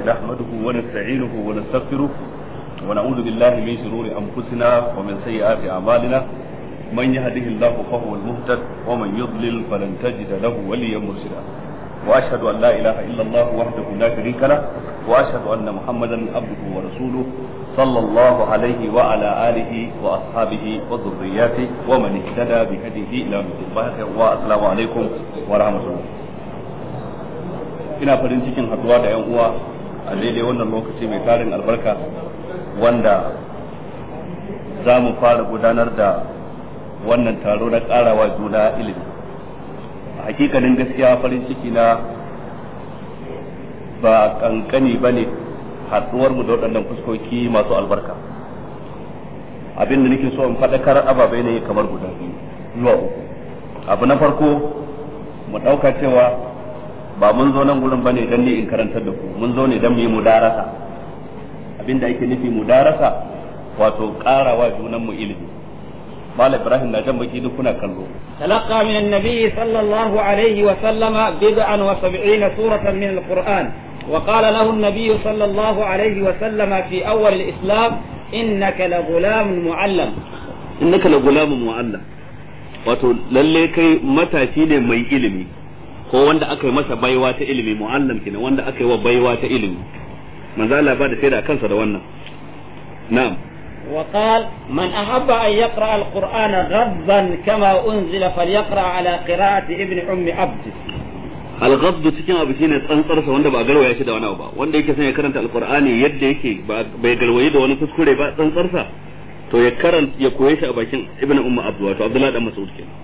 نحمده ونستعينه ونستغفره ونعوذ بالله من شرور أنفسنا ومن سيئات أعمالنا من يهده الله فهو المهتد ومن يضلل فلن تجد له وليا مرشدا وأشهد أن لا إله إلا الله وحده لا شريك له وأشهد أن محمدا عبده ورسوله صلى الله عليه وعلى آله وأصحابه وذرياته ومن اهتدى بهديه إلى يوم الدين والسلام عليكم ورحمة الله ina farin cikin haduwa da yan uwa a daidai wannan lokaci mai tarin albarka wanda za mu fara gudanar da wannan taro na karawa juna ilimi a hakikanin gaskiya farin ciki na ba kankani ba ne haduwar mu da waɗannan fuskoki masu albarka abin da nake so in faɗakar ababai ne kamar guda biyu zuwa uku abu na farko mu ɗauka cewa ba mun zo nan gurin bane dan ne in karantar da ku mun zo ne dan mu yi mudarasa abinda ake nufi mudarasa wato karawa junan mu ilimi Malam Ibrahim na jan baki duk kuna kallo تلقى من النبي صلى الله عليه وسلم بضعا وسبعين سورة من القرآن وقال له النبي صلى الله عليه وسلم في أول الإسلام إنك لغلام معلم innaka la gulamun mu'allam wato lalle kai matashi ne mai ilimi ko wanda aka yi masa baiwa ta ilimi mu'allam kenan wanda aka yi wa baiwa ta ilimi manzo Allah ba da shaida kansa da wannan na'am وقال من أحب أن يقرأ القرآن غضا كما أنزل فليقرأ على قراءة ابن أم عبد al-ghaddu cikin abu shine tsantsarsa wanda ba garwaya shi da wani abu ba wanda yake son ya karanta alqur'ani yadda yake bai garwaye da wani kuskure ba tsantsarsa to ya karanta ya koye shi a bakin ibn umma abdu wato abdullahi dan mas'ud kenan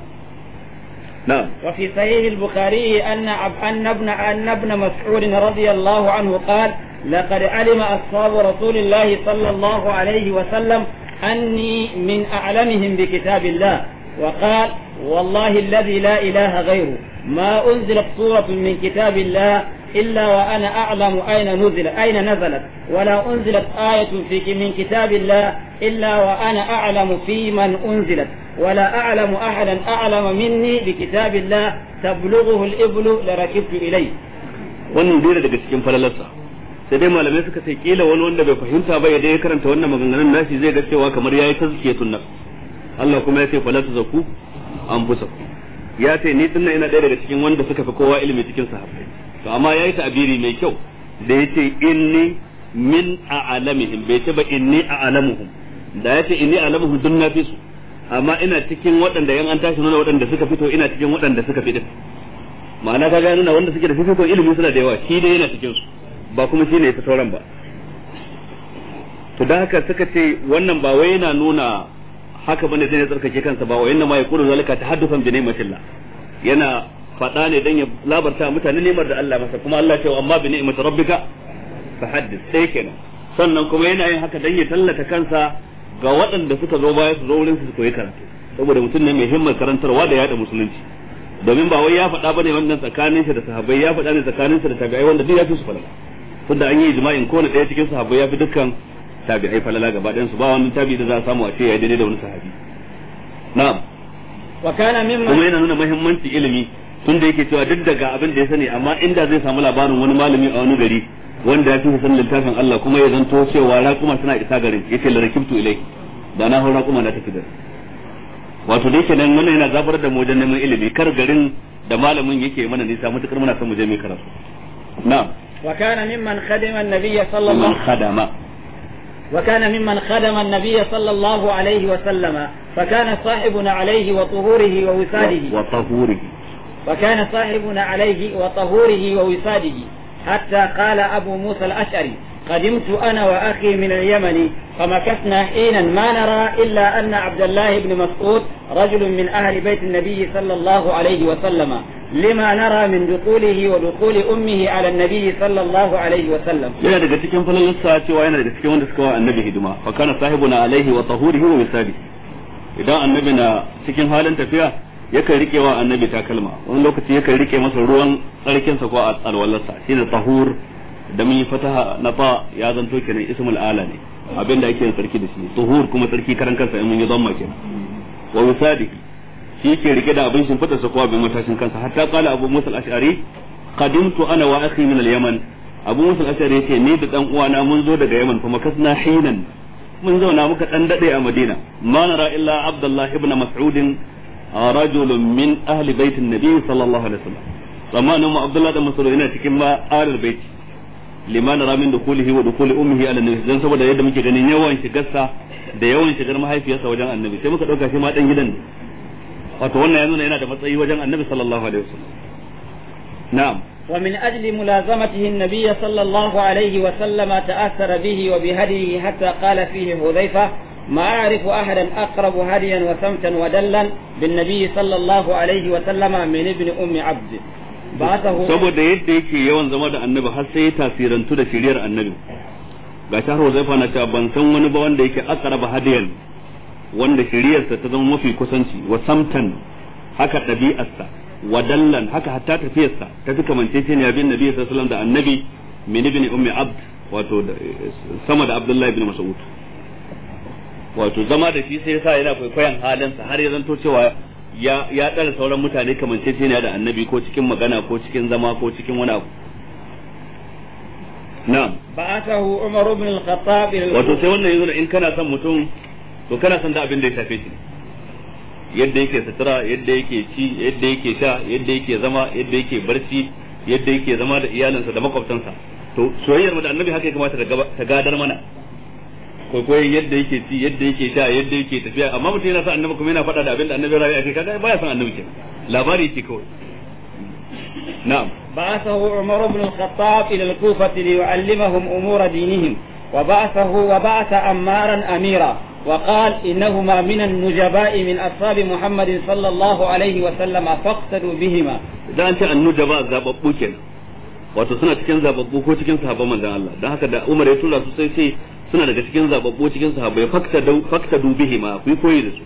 نعم وفي صحيح البخاري أن أن ابن أن ابن مسعود رضي الله عنه قال لقد علم أصحاب رسول الله صلى الله عليه وسلم أني من أعلمهم بكتاب الله وقال والله الذي لا إله غيره ما أنزلت سورة من كتاب الله إلا وأنا أعلم أين نزل أين نزلت ولا أنزلت آية في من كتاب الله إلا وأنا أعلم في من أنزلت ولا أعلم أحدا أعلم مني بكتاب الله تبلغه الإبل لركبت إليه wannan dole daga cikin falalarsa sai dai malamai suka ce kila wani wanda bai fahimta ba ya dai karanta wannan maganganun nashi zai ga cewa kamar yayi tazkiyatun nafs Allah kuma ya ce fala tuzakku anfusakum ya ce ni dinnan ina ɗaya daga cikin wanda suka fi kowa ilimi cikin sahabbai to amma yayi ta'abiri mai kyau da yace inni min a'lamihim bai ce ba inni a'lamuhum da yace inni a'lamuhum dun nafi su amma ina cikin waɗanda yan an tashi nuna waɗanda suka fito ina cikin waɗanda suka fi din ma'ana ka ga nuna wanda suke da fifiko ilimi suna da yawa shi dai yana cikin su ba kuma shi ne ya fi sauran ba to da haka suka ce wannan ba wai yana nuna haka bane zai tsarkake kansa ba wai ma yaqulu zalika tahaddufan bi ni'matillah yana faɗa ne dan ya labarta mutane nemar da Allah masa kuma Allah ce amma bi ni'mati rabbika fahaddith sai kenan sannan kuma yana yin haka dan ya tallata kansa ga waɗanda suka zo baya su zo wurin su koyi karatu saboda mutum ne mai himmar karantarwa da yada musulunci domin ba wai ya faɗa bane wannan tsakanin shi da sahabbai ya faɗa ne tsakanin shi da tabi'ai wanda duk ya fi su falala tunda an yi ijma'in kowane ɗaya cikin sahabbai ya fi dukkan tabi'ai falala gaba ɗayan su ba wani tabi da za a samu a ce ya daidai da wani sahabi na'am wa kana mimma kuma yana nuna muhimmanci ilimi tunda yake cewa duk daga abin da ya sani amma inda zai samu labarin wani malami a wani gari wanda ya fi san littafin Allah kuma ya zanto cewa raƙuma suna isa garin yace la rakibtu ilai da na hau raƙuma na tafi garin wato dai kenan wannan yana zabar da mu wajen neman ilimi kar garin da malamin yake mana nisa mutukar muna son mu je mai karatu na'am وكان ممن خدم النبي صلى الله man khadama وكان ممن خدم النبي صلى الله عليه وسلم فكان صاحبنا عليه وطهوره ووساده wa tahurihi وكان صاحبنا عليه وطهوره ووساده حتى قال أبو موسى الأشعري قدمت أنا وأخي من اليمن فمكثنا حينا ما نرى إلا أن عبد الله بن مسعود رجل من أهل بيت النبي صلى الله عليه وسلم لما نرى من دخوله ودخول أمه على النبي صلى الله عليه وسلم yana daga cikin falalarsa cewa yana daga cikin wanda suka wa annabi hidima fa kana sahibuna alaihi wa tahurihi wa misali idan annabi na cikin halin tafiya yakan rike wa annabi takalma wani lokaci yakan rike masa ruwan tsarkinsa ko alwalarsa shine tahur da mun yi fataha na fa ya zanto kenan ismul ala ne abinda ake yin tsarki da shi tuhur kuma tsarki karan kansa in mun yi zamma kenan wa misali shi ke rike da abin shimfiɗa sa ko abin matashin kansa hatta kala abu musa al-ash'ari qadimtu ana wa akhi min al-yaman abu musul ashari yace ni da dan uwana mun zo daga yaman kuma kasna hinan mun zauna muka dan dade a madina ma nara illa abdullah ibn mas'ud rajulun min ahli baitin nabi sallallahu alaihi wasallam zamanin mu abdullah da mas'ud yana cikin ma ahlul bait liman nara min dukulihi wa dukuli ummihi ala nabi dan saboda yadda muke ganin yawan shigarsa da yawan shigar mahaifiyarsa wajen annabi sai muka dauka shi ma dan gidan ne wato wannan ya nuna yana da matsayi wajen annabi sallallahu alaihi wasallam na'am ومن أجل ملازمته النبي صلى الله عليه وسلم تأثر به وبهديه حتى قال فيه حذيفة ما أعرف أحدا أقرب هديا وسمتا ودلا بالنبي صلى الله عليه وسلم من ابن أم عبد بعثه saboda yadda yake yawan zama da annabi har sai ya tasirantu da shiriyar annabi ga shahar Huzaifa na cewa ban san wani ba wanda yake aqraba hadiyan wanda shiriyarsa ta zama mafi kusanci wa samtan haka ɗabi'arsa wa dallan haka hatta tafiyarsa ta fi kamanceceniya bin nabi sallallahu alaihi wasallam da annabi min ibn ummi abd wato sama da abdullahi ibn mas'ud wato zama da shi sai yasa yana kwaikwayon halinsa har ya zanto cewa ya ya dara sauran mutane kamanceceniya da annabi ko cikin magana ko cikin zama ko cikin wani abu na'am بعثه عمر بن الخطاب إلى wato sai wannan yanzu in kana son mutum to kana son da abin da ya shafe shi yadda yake sutura yadda yake ci yadda yake sha yadda yake zama yadda yake barci yadda yake zama da iyalinsa da makwabtansa to soyayyar mu da annabi haka ya kamata ta gadar mana kwaikwayon yadda yake ci yadda yake sha yadda yake tafiya amma mutum yana son annabi kuma yana faɗa da abin da annabi ya rayu a kai kaga baya son annabi kenan labari yake kawai na'am بعثه عمر بن الخطاب إلى الكوفة ليعلمهم أمور دينهم وبعثه وبعث أمارا أميرا وقال إنهما من النجباء من أصحاب محمد صلى الله عليه وسلم فاقتدوا بهما da an ce annuja ba zababbu kenan wato suna cikin zababbu ko cikin sahabban manzon Allah dan haka da Umar ya tura su sai sai suna daga cikin zababbu cikin sahabbai fakta fakta dubihi ma ku koyi da su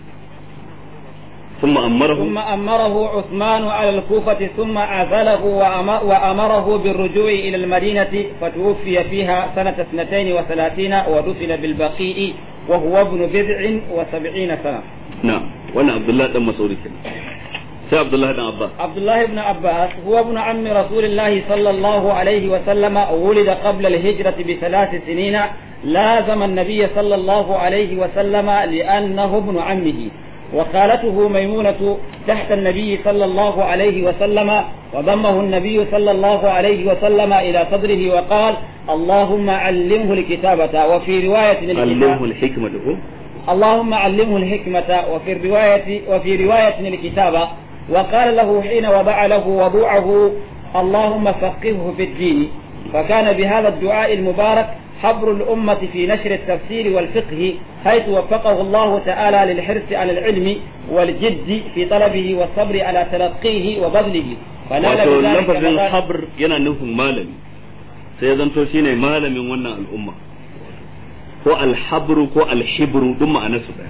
ثم أمره ثم أمره عثمان على الكوفة ثم عزله وأم- وأمره بالرجوع إلى المدينة فتوفي فيها سنة اثنتين وثلاثين ودفن بالبقيء وهو ابن بضع وسبعين سنة نعم وانا عبد الله بن مسعود كده سي عبد الله بن عباس عبد الله بن عباس هو ابن عم رسول الله صلى الله عليه وسلم ولد قبل الهجرة بثلاث سنين لازم النبي صلى الله عليه وسلم لأنه ابن عمه وخالته ميمونة تحت النبي صلى الله عليه وسلم وضمه النبي صلى الله عليه وسلم إلى صدره وقال اللهم علمه الكتابة وفي رواية علمه الحكمة هو اللهم علمه الحكمة وفي الرواية وفي رواية الكتابة وقال له حين وضع له وضوعه اللهم فقهه في الدين فكان بهذا الدعاء المبارك حبر الأمة في نشر التفسير والفقه حيث وفقه الله تعالى للحرص على العلم والجد في طلبه والصبر على تلقيه وبذله فنال wato بذلك lafazin مقام- habr yana nufin malami sai ya zanto shine malamin wannan al'umma ko alhabru ko alhibru duk ma'anarsu daya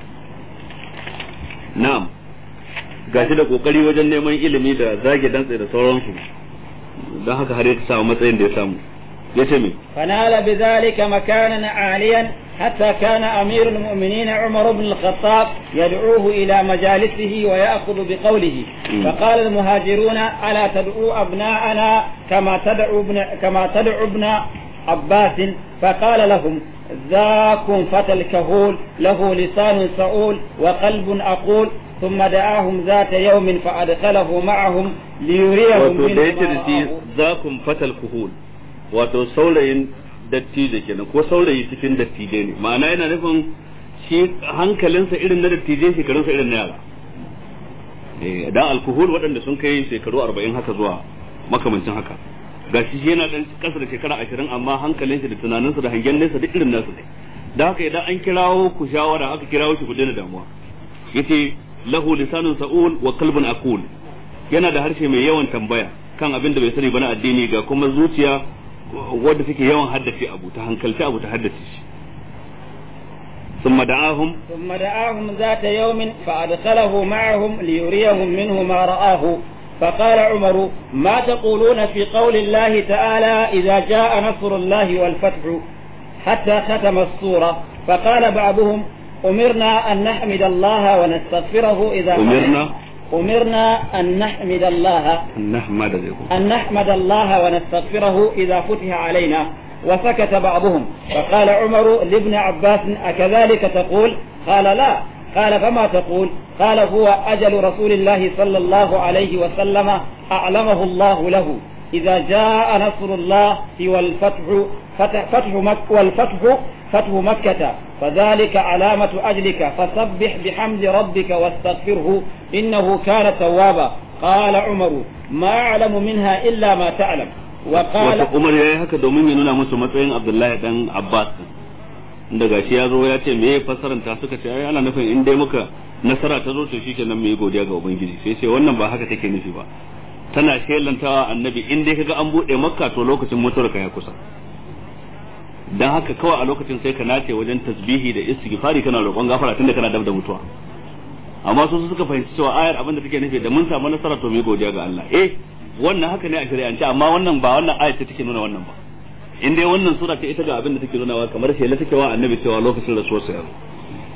na'am gashi da kokari wajen neman ilimi da zage dantse da sauransu don haka har ya samu matsayin da ya samu ya ce me فنال بذلك مكانا عاليا حتى كان أمير المؤمنين عمر بن الخطاب يدعوه إلى مجالسه ويأخذ بقوله مم. فقال المهاجرون ألا تدعو أبناءنا كما تدعو ابن كما تدعو ابن عباس فقال لهم ذاكم فتى الكهول له لسان سؤول وقلب أقول ثم دعاهم ذات يوم فأدخله معهم ليريهم wato da منه yace ما da shi رآه. zakun fatal kuhul wato saurayin dattijo kenan ko saurayi cikin dattijai ne ma'ana yana nufin shi hankalinsa irin na dattijai shekarunsa irin na yara eh dan alkuhul waɗanda sun kai shekaru 40 haka zuwa makamancin haka gashi shi yana dan kasa da shekara 20 amma hankalin shi da tunaninsa da hangen nesa duk irin nasu ne da haka idan an kirawo ku shawara aka kirawo shi ku daina damuwa yace lahu lisanun sa'ul wa qalbun aqul yana da harshe mai yawan tambaya kan abin da bai sani ba na addini ga kuma zuciya wadda take yawan haddace abu ta hankalci abu ta haddace shi ثم دعاهم ثم دعاهم ذات يوم فأدخله معهم ليريهم منه ما رآه فقال عمر ما تقولون في قول الله تعالى إذا جاء نصر الله والفتح حتى ختم السورة فقال بعضهم أمرنا أن نحمد الله ونستغفره إذا أمرنا أمرنا أن نحمد الله nahmad zai ku أن نحمد الله ونستغفره إذا فتح علينا وسكت بعضهم فقال عمر لابن عباس أكذلك تقول قال لا قال فما تقول قال هو أجل رسول الله صلى الله عليه وسلم أعلمه الله له إذا جاء نصر الله والفتح فتح, فتح مك والفتح فتح مكة فذلك علامة أجلك فسبح بحمد ربك واستغفره إنه كان توابا قال عمر ما أعلم منها إلا ما تعلم وقال wato Umar yayi haka domin ya nuna musu matsayin Abdullahi dan Abbas inda gashi ya zo ya ce me fasaranta suka ce ai ana nufin in dai muka nasara ta zo to shikenan mu yi godiya ga ubangiji sai sai wannan ba haka take nufi ba tana shelantawa annabi in dai kaga an bude makka to lokacin mutuwar ka ya kusa dan haka kawai a lokacin sai ka nace wajen tasbihi da istighfari kana roƙon gafara tunda kana dab da mutuwa amma su suka fahimci cewa ayar abin da take nufi da mun samu nasara to mu yi godiya ga Allah eh wannan haka ne a shari'ance amma wannan ba wannan ayar ce take nuna wannan ba in dai wannan sura ta ita ga abin da take nunawa kamar shela take wa annabi cewa lokacin rasuwarsa ya zo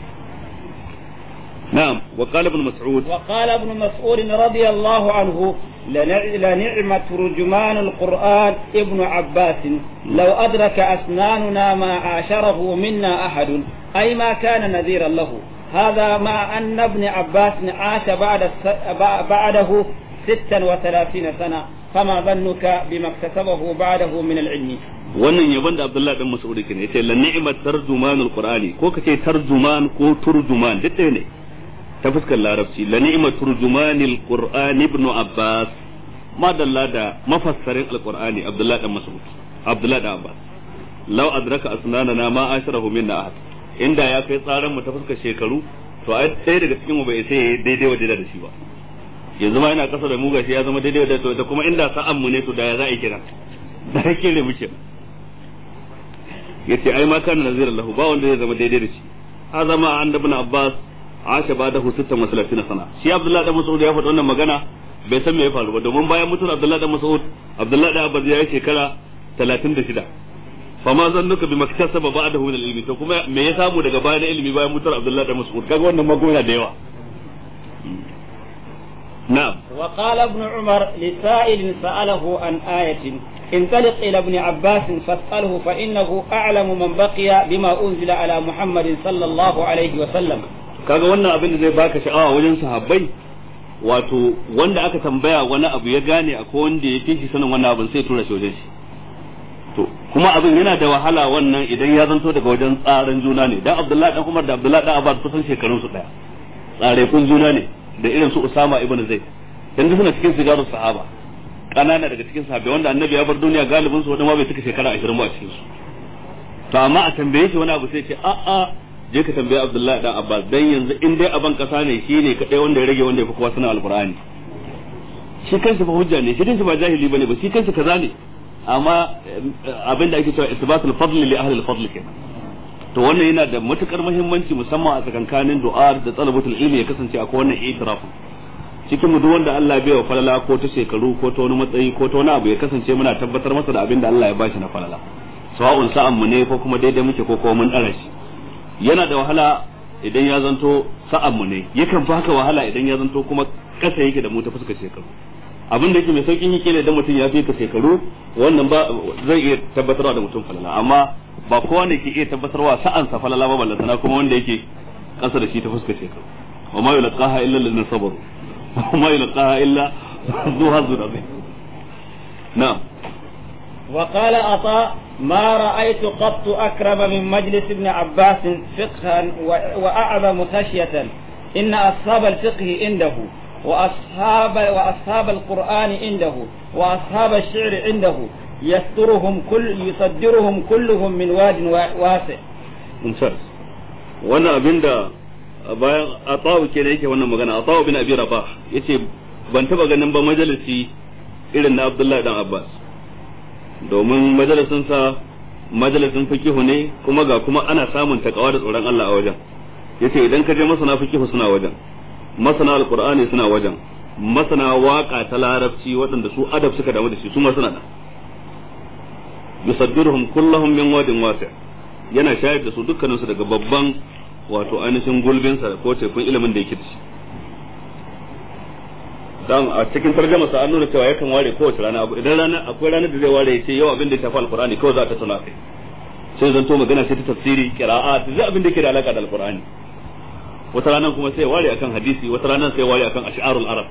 na'am wa qala ibn mas'ud وقال ابن مسعود رضي الله عنه لنع- لنعم ترجمان القرآن ابن عباس لو أدرك أسناننا ما عاشره منا أحد أي ما كان نذيرا له هذا مع أن ابن عباس عاش بعد الس- بع- بعده ستا وثلاثين سنة فما ظنك بما اكتسبه بعده من العلم wannan yabon da Abdullah dan Mas'ud kenan yace la ni'mat tarjumanul qur'ani ko kace tarjuman ko turjuman duk ɗaya ne ta fuskar larabci la ni'mat turjumanil qur'ani ibn Abbas madalla da mafassarin alqur'ani Abdullah dan Mas'ud Abdullah dan Abbas law adraka asnanana ma asharahu minna ahad inda ya kai tsaran mu ta fuskar shekaru to ai ɗaya daga cikin mu bai sai yayi daidai waje da shi ba yanzu ma ina kasa da mu gashi ya zama daidai da to da kuma inda sa'an mu ne to da ya za a yi kira da yake ne muke yace ai ma kana naziran lahu ba wanda zai zama daidai da shi ha zama an da ibn abbas asha ba da husitta masalatina sana shi abdullahi da mas'ud ya faɗa wannan magana bai san me ya faru ba domin bayan mutuwar abdullahi da mas'ud abdullahi da abbas ya yi shekara 36 fama zannuka bi maktasaba ba'dahu min al-ilmi to kuma me ya samu daga bayan ilimi bayan mutuwar abdullahi da mas'ud kaga wannan magana da yawa na'am وقال ابن عمر لسائل سأله عن آية انطلق إلى ابن عباس فاسأله فإنه أعلم من بقي بما أنزل على محمد صلى الله عليه وسلم kaga wannan abin da zai baka sha'awa wajen sahabbai wato wanda aka tambaya wani abu ya gane akwai wanda ya fi shi sanin wannan abin sai tura shi wajen shi to kuma abin yana da wahala wannan idan ya zanto daga wajen tsaran juna ne dan Abdullahi dan Umar da Abdullahi dan Abbas kusan shekarun su daya tsare kun juna ne da irin su Usama ibn Zaid yanzu suna cikin sigaru sahaba kanana daga cikin sahabbai wanda annabi ya bar duniya galibin su wanda ma bai cika shekara 20 ba a cikin su to amma a tambaye shi wani abu sai ce a a je ka tambaye Abdullahi dan Abbas dan yanzu in dai aban kasa ne shine kadai wanda ya rage wanda ya fi kowa sanin alqur'ani shi kansa fa hujja ne shi kansa ba jahili bane ba shi kansa kaza ne amma abin da ake cewa isbatul fadl li ahli al-fadl kenan to wannan yana da matukar muhimmanci musamman a tsakankanin du'a da talabatul ilmi ya kasance akwai wannan itiraf cikin mu duk wanda Allah bai wa falala ko ta shekaru ko ta wani matsayi ko ta wani abu ya kasance muna tabbatar masa da abin da Allah ya bashi na falala sawa'un sa'an mu ne ko kuma daidai muke ko kuma mun dara shi yana da wahala idan ya zanto sa'an mu ne yakan baka wahala idan ya zanto kuma kasa yake da mu ta fuskar shekaru abin da yake mai saukin yake ne idan mutum ya fi ka shekaru wannan ba zai iya tabbatarwa da mutum falala amma ba kowa ne ke iya tabbatarwa sa'an sa falala ba ballantana kuma wanda yake kasa da shi ta fuskar shekaru wa ma yulqaha illa alladhina sabaru wa ma yulqaha illa dhu hazzun azim na'am وقال عطاء ما رأيت قط أكرم من مجلس ابن عباس فقها و- وأعظم خشية إن أصحاب الفقه عنده وأصحاب وأصحاب القرآن عنده وأصحاب الشعر عنده يسترهم كل يصدرهم كلهم من واد وا- واسع mumtaz wannan abin da bayan atawu ke da yake wannan magana atawu bin abi rabah yace ban taba ganin ba majalisi irin na abdullahi dan abbas domin majalisin sa majalisin fikihu ne kuma ga kuma ana samun takawa da tsoron Allah a wajen yace idan ka je masana fikihu suna wajen masana alqur'ani suna wajen masana waka ta larabci waɗanda su adab suka damu da shi su ma suna da yusaddiruhum kullahum min wadin wasi' yana shayar da su dukkaninsu daga babban wato ainihin gulbinsa ko tekun ilimin da yake da shi dan a cikin tarjuma sa an nuna cewa yakan ware kowace rana abu idan rana akwai ranar da zai ware ya ce yau abin da ya shafi alqur'ani kawai za ta tuna kai sai zanto magana sai ta tafsiri qira'at zai abin da yake da alaka da alqur'ani wata ranar kuma sai ware akan hadisi wata ranar sai ware akan ash'arul arab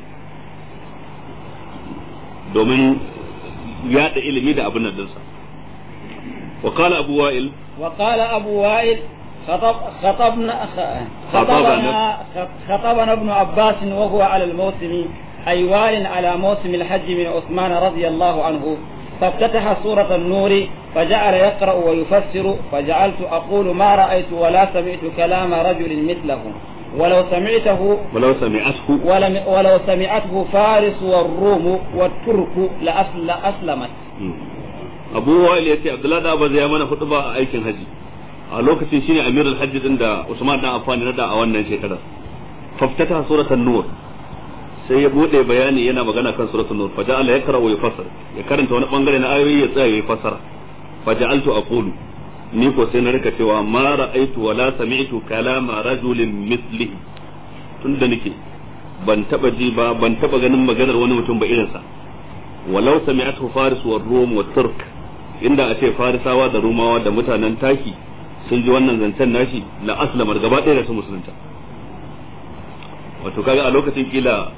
domin yada ilimi da abin nan dinsa wa qala abu wa'il وقال أبو وائل خطب خطبنا خطبنا خطبنا ابن عباس وهو على الموسم أي وال على موسم الحج من عثمان رضي الله عنه فافتتح سورة النور فجعل يقرأ ويفسر فجعلت أقول ما رأيت ولا سمعت كلام رجل مثله ولو سمعته ولو سمعته ولم ولو سمعته فارس والروم والترك لأسل أسلمت abu wa'il yace abdullahi da ba zai mana hudu ba a aikin haji a lokacin shine amirul hajji din da usman dan affan na da a wannan shekarar faftata suratul nur sai ya bude bayani yana magana kan suratul nur faja'ala yakra wa yufassir ya karanta wani bangare na ayoyi ya tsaya ya fassara faja'altu aqulu ni ko sai na rika cewa ma ra'aitu wa la sami'tu kalama rajulin mislihi tunda nake ban taba ji ba ban taba ganin maganar wani mutum ba irinsa walau sami'atu faris wa rum wa turk inda a ce farisawa da rumawa da mutanen taki sun ji wannan zancen nashi la aslamar gaba ɗaya da su musulunta wato kaga a lokacin kila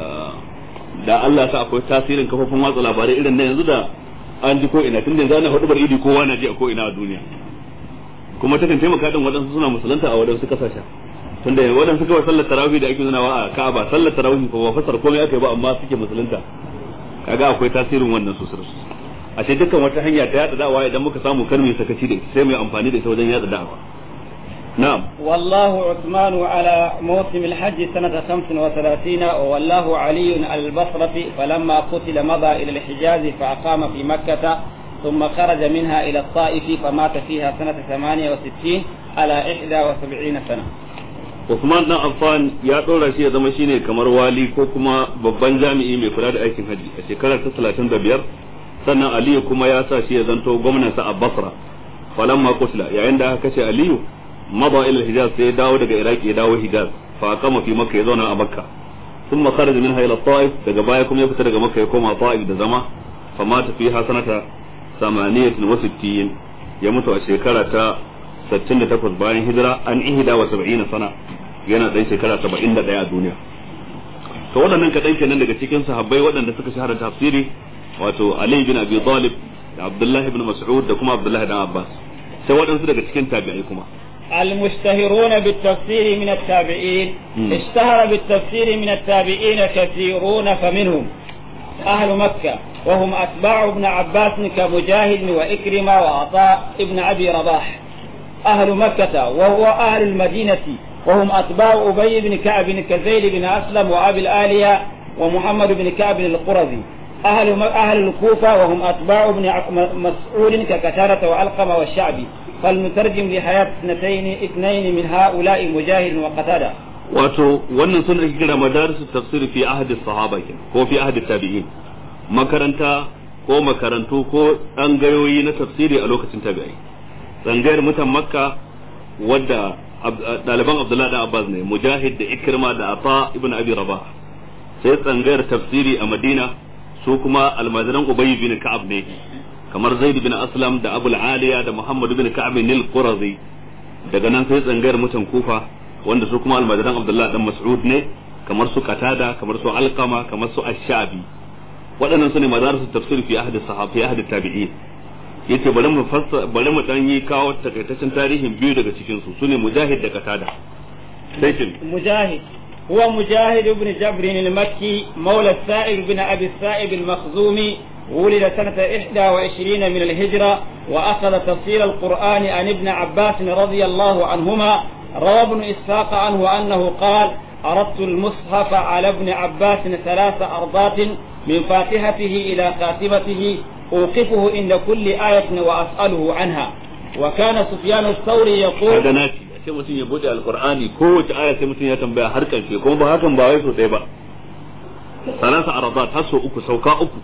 da Allah sa akwai tasirin kafofin watsa labarai irin na yanzu da an ji ko ina tun da zana hudu bar idi kowa na ji a ko ina a duniya kuma takan taimaka din waɗansu suna musulunta a waɗansu kasashen tunda waɗansu kawai sallar tarawih da ake nunawa a Ka'aba sallar tarawih ko ba fasar komai aka yi ba amma suke musulunta kaga akwai tasirin wannan sosai sosai a ce dukkan wata hanya ta yada da'awa idan muka samu kar mu sakaci da ita sai mu amfani da ita wajen yada da'awa na'am والله عثمان على موسم الحج سنة خمس وثلاثين وولاه علي البصرة فلما قتل مضى إلى الحجاز فأقام في مكة ثم خرج منها إلى الطائف فمات فيها سنة ثمانية وستين على إحدى وسبعين سنة Usman dan Affan ya ɗora shi ya zama shine kamar wali ko kuma babban jami'i mai kula da aikin haji a shekarar ta 35 sannan Aliyu kuma ya sa shi ya zanto gwamnansa a Basra falamma qutila yayin da aka kashe Aliyu mada ila Hijaz sai ya dawo daga Iraki ya dawo Hijaz fa kama fi Makka ya zauna a Makka thumma kharaja minha ila Taif daga baya kuma ya fita daga Makka ya koma Taif da zama fa mata fiha sanata 68 ya mutu a shekara ta 68 bayan hijira an ihda wa 70 sana yana dan shekara 71 a duniya to waɗannan kaɗan kenan daga cikin sahabbai waɗanda suka shahara tafsiri wato Ali bin Abi Talib da Abdullah ibn Mas'ud da kuma Abdullah dan Abbas sai waɗansu daga cikin tabi'ai kuma المشتهرون بالتفسير من التابعين اشتهر بالتفسير من التابعين كثيرون فمنهم أهل مكة وهم أتباع ابن عباس كمجاهد وإكرمة وعطاء ابن أبي رباح أهل مكة وهو أهل المدينة وهم أتباع أبي بن كعب كزيد بن أسلم وأبي الآلية ومحمد بن كعب القرظي أهل أهل الكوفة وهم أتباع ابن مسعود ككتارة وألقمة والشعبي فالمترجم لحياة اثنتين اثنين من هؤلاء مجاهد وقتادة wato wannan sun ake kira madarisu tafsiri fi ahadi sahaba ke ko fi ahadi tabi'in makaranta ko makarantu ko ɗangayoyi na tafsiri a lokacin tabi'ai tsangayar mutan makka wadda ɗaliban abdullahi da abbas ne mujahid da ikrima da afa ibn abi rabah sai tsangayar tafsiri a madina su kuma almajiran ubay bin ka'ab ne kamar zaid bin aslam da abul aliya da muhammad bin ka'ab nil qurazi daga nan sai tsangayar mutan kufa wanda su kuma almajiran abdullahi dan mas'ud ne kamar su qatada kamar su alqama kamar su ash-shabi waɗannan su ne madarisu tafsir fi ahdi sahabi fi ahdi tabi'in yace bari mu fassa bari mu dan yi kawo takaitaccen tarihin biyu daga cikin su sune mujahid da qatada sai kin مجاهد هو مجاهد بن جبر المكي مولى السائب بن أبي السائب المخزومي ولد سنة 21 من الهجرة وأخذ تفسير القرآن عن ابن عباس رضي الله عنهما روى ابن إسحاق عنه أنه قال أردت المصحف على ابن عباس ثلاث أرضات من فاتحته إلى خاتمته أوقفه عند كل آية وأسأله عنها وكان سفيان الثوري يقول kaga naci sai mutum ya bude alqur'ani kowace aya sai mutum ya tambaya har karshe kuma ba hakan ba wai so ɗaya ba salasa aradat har so uku sauka uku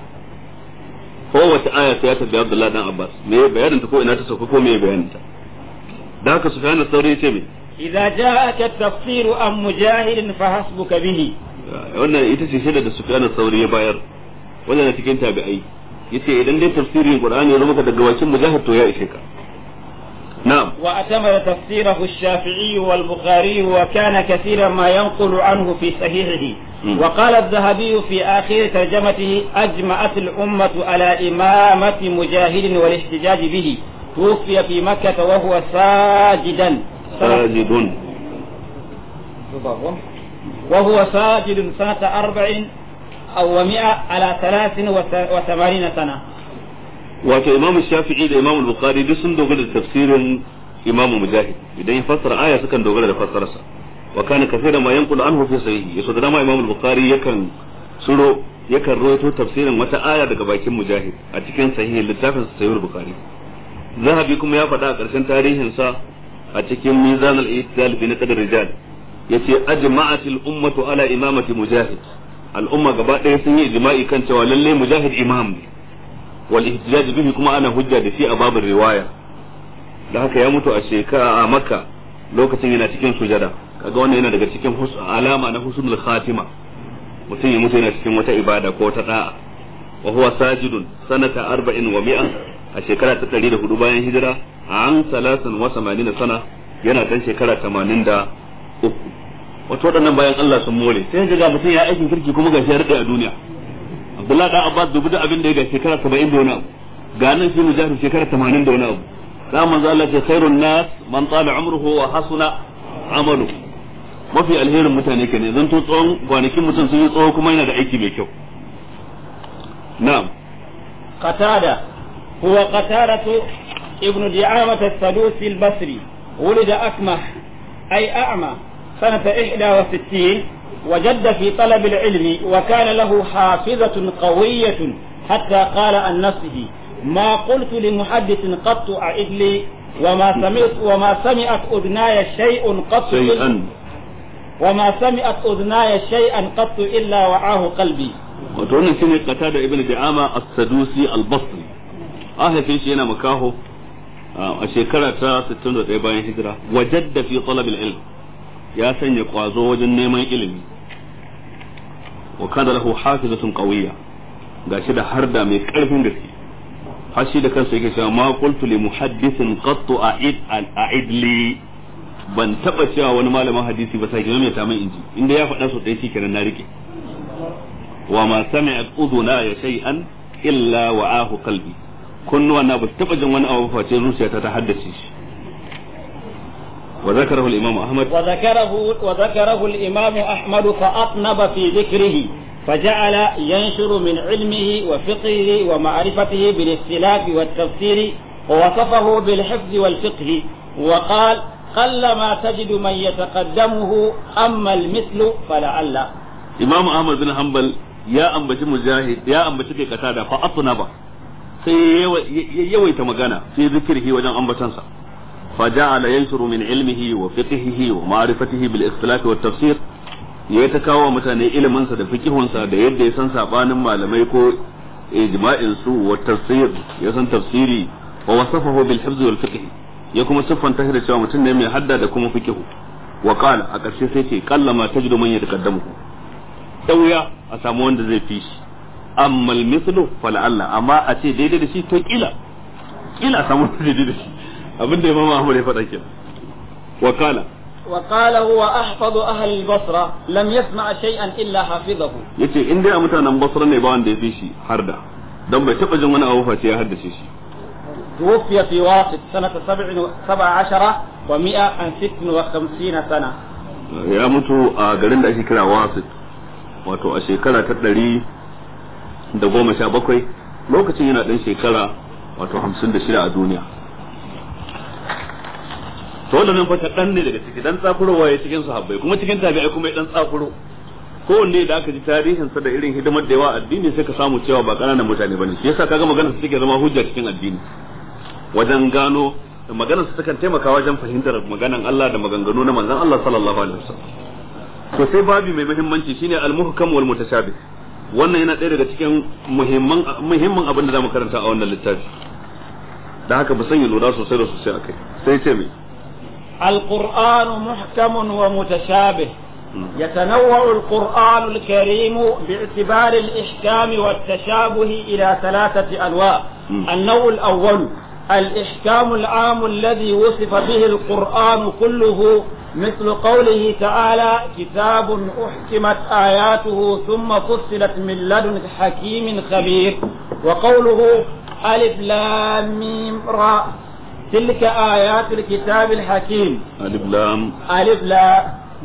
kowace aya sai ya tambaya Abdullahi dan Abbas me bayanin ta ko ina ta sauka ko me bayanin ta da haka Sufyan al-Thawri yace me إذا جاءك التفسير عن مجاهد فحسبك به wannan ita ce shaida da Sufyan sauri ya bayar wannan na cikin tabi'ai yace idan dai tafsirin Qur'ani ya zama ka daga bakin mujahid to ya ishe ka نعم واعتمد تفسيره الشافعي والبخاري وكان كثيرا ما ينقل عنه في صحيحه م. وقال الذهبي في آخر ترجمته أجمعت الأمة على إمامة مجاهد والاحتجاج به توفي في مكة وهو ساجدا ساجد وهو ساجد سنة أربع أو ومئة على ثلاث وث- وثمانين سنة wato imam shafi'i da imam bukhari duk sun dogara da tafsirin imam mujahid idan ya fassara aya sukan dogara da fassararsa wa kana kaseera ma yanqulu anhu fi sahihi yaso da dama imam bukhari yakan suro yakan rawaito tafsirin wata aya daga bakin mujahid a cikin sahihin littafin sahih bukhari zahabi kuma ya faɗa a ƙarshen tarihin sa a cikin mizan al-i'tidal fi naqd rijal yace ajma'at al-ummatu ala imamati mujahid al-umma gaba ɗaya sun yi ijma'i kan cewa lalle mujahid imam ne wal ihtijaj bihi kuma ana hujja da shi a babin riwaya da haka ya mutu a shekara a makka lokacin yana cikin sujada kaga wannan yana daga cikin hus- alama na husnul khatima mutum ya mutu yana cikin wata ibada ko ta da'a wa huwa sajidun sanata arba'in wa mi'a a shekara ta 104 bayan hijira an salasan wa samanin sana yana dan shekara 83 wato waɗannan bayan Allah sun more sai ga mutum ya aikin kirki kuma gashi ya rade a duniya Abdullah da Abbas dubu da abin da ya ga shekara 70 da wani abu ga nan shi mujahid shekara 80 da wani abu da manzo Allah ce khairun nas man tala umruhu wa hasuna amalu mafi alherin mutane kenan zan to tsawon kwanakin mutum sun yi tsawo kuma yana da aiki mai kyau na'am قتادة هو قتادة ابن دعامة السدوسي البصري ولد أكمح أي أعمى سنة إحدى وستين وجد في طلب العلم وكان له حافظة قوية حتى قال عن نفسه ما قلت لمحدث قط أعد لي وما سمعت وما سمعت أذناي شيء قط شيئا وما سمعت أذناي شيئا قط إلا وعاه قلبي wato wannan shine qatada ibn bi'ama as-sadusi al-basri an haife shi yana makaho a shekara ta 61 bayan hijira wajadda fi talab al-ilm ya sanya kwazo wajen neman ilimi wa kana lahu hafizatun qawiyya gashi da harda mai karfin gaske har shi da kansa yake cewa ma qultu li muhaddithin qattu a'id a'id li ban taba cewa wani malamin hadisi ba sai mai ta mai inji inda ya faɗa so dai shikenan na rike wa ma sami'at udhuna ya shay'an illa wa'ahu qalbi kunnuwa na ba su taba jin wani abu face zuciyata ta haddace shi wa zakarahu al-imam ahmad وذكره وذكره الإمام أحمد فأطنب في ذكره فجعل ينشر من علمه وفقهه ومعرفته بالاختلاف والتفسير ووصفه بالحفظ والفقه وقال قل ما تجد من يتقدمه أما المثل فلعل imam ahmad bin hanbal ya ambaci mujahid ya ambaci kai katada fa atnaba sai ya yawaita magana fi zikrihi wajen ambatansa fa ja'ala yanshuru min ilmihi wa fiqhihi wa ma'rifatihi bil ikhtilaf wa tafsir ya ta kawo mutane ilimin sa da fiqihun sa da yadda ya san sabanin malamai ko ijma'in su wa tafsir ya san tafsiri wa wasafahu bil hifz wal fiqh ya kuma siffanta shi da cewa mutum ne mai hadda da kuma fiqihu wa qala a ƙarshe sai ce kallama tajidu man yataqaddamu da wuya a samu wanda zai fi shi amma mislu fala Allah amma a ce daidai da shi to kila kila a samu wanda daidai da shi abinda Imam Ahmad ya faɗa kenan wa kala وقال هو أحفظ أهل البصرة لم يسمع شيئا إلا حفظه yace in dai a mutanen Basra ne ba wanda ya fi shi harda dan bai taba jin wani abu face ya haddace shi توفي في واسط سنة سبع سبع عشرة ومئة عن ست وخمسين سنة ya mutu a garin da ake kira Wasit wato a shekara ta ɗari da goma sha bakwai lokacin yana ɗan shekara wato hamsin da shida a duniya to wannan fa ɗan ne daga ciki dan tsakurowa ya cikin sahabbai kuma cikin tabi'ai kuma ya dan tsakuro kowanne da aka ji tarihin sa da irin hidimar da yawa addini sai ka samu cewa ba ƙananan mutane bane shi yasa kaga maganar su take zama hujja cikin addini wajen gano maganar su takan taimaka wajen fahimtar maganan Allah da maganganu na manzon Allah sallallahu alaihi wasallam to sai babi mai muhimmanci shine al-muhkam wal mutashabih wannan yana ɗaya daga cikin muhimman muhimmin abin da zamu karanta a wannan littafi da haka ba sanya lura sosai da sosai akai sai ce me القرآن محكم ومتشابه يتنوع القرآن الكريم باعتبار الإحكام والتشابه إلى ثلاثة أنواع النوع الأول الإحكام العام الذي وصف به القرآن كله مثل قوله تعالى كتاب أحكمت آياته ثم فصلت من لدن حكيم خبير وقوله ألف لام ميم راء تلك آيات الكتاب الحكيم ألف لام ألف لام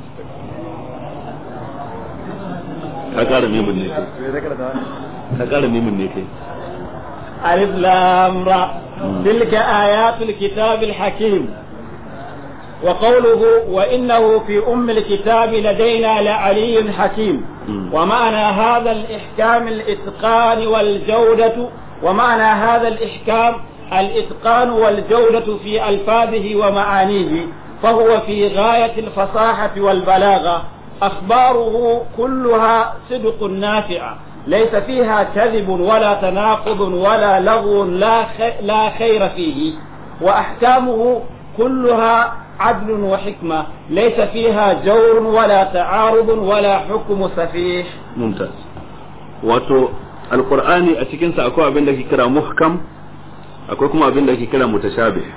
ka ƙara mimin ne ka ƙara mimin ne kai ألف لام را تلك آيات الكتاب الحكيم وقوله وإنه في أم الكتاب لدينا لعلي حكيم ومعنى هذا الإحكام الإتقان والجودة ومعنى هذا الإحكام الإتقان والجودة في ألفاظه ومعانيه فهو في غاية الفصاحة والبلاغة أخباره كلها صدق نافعة ليس فيها كذب ولا تناقض ولا لغو لا لا خير فيه وأحكامه كلها عدل وحكمة ليس فيها جور ولا تعارض ولا حكم سفيه ممتاز wato alqur'ani a cikin sa akwai abin da ke kira muhkam akwai kuma abin da ke kira mutashabih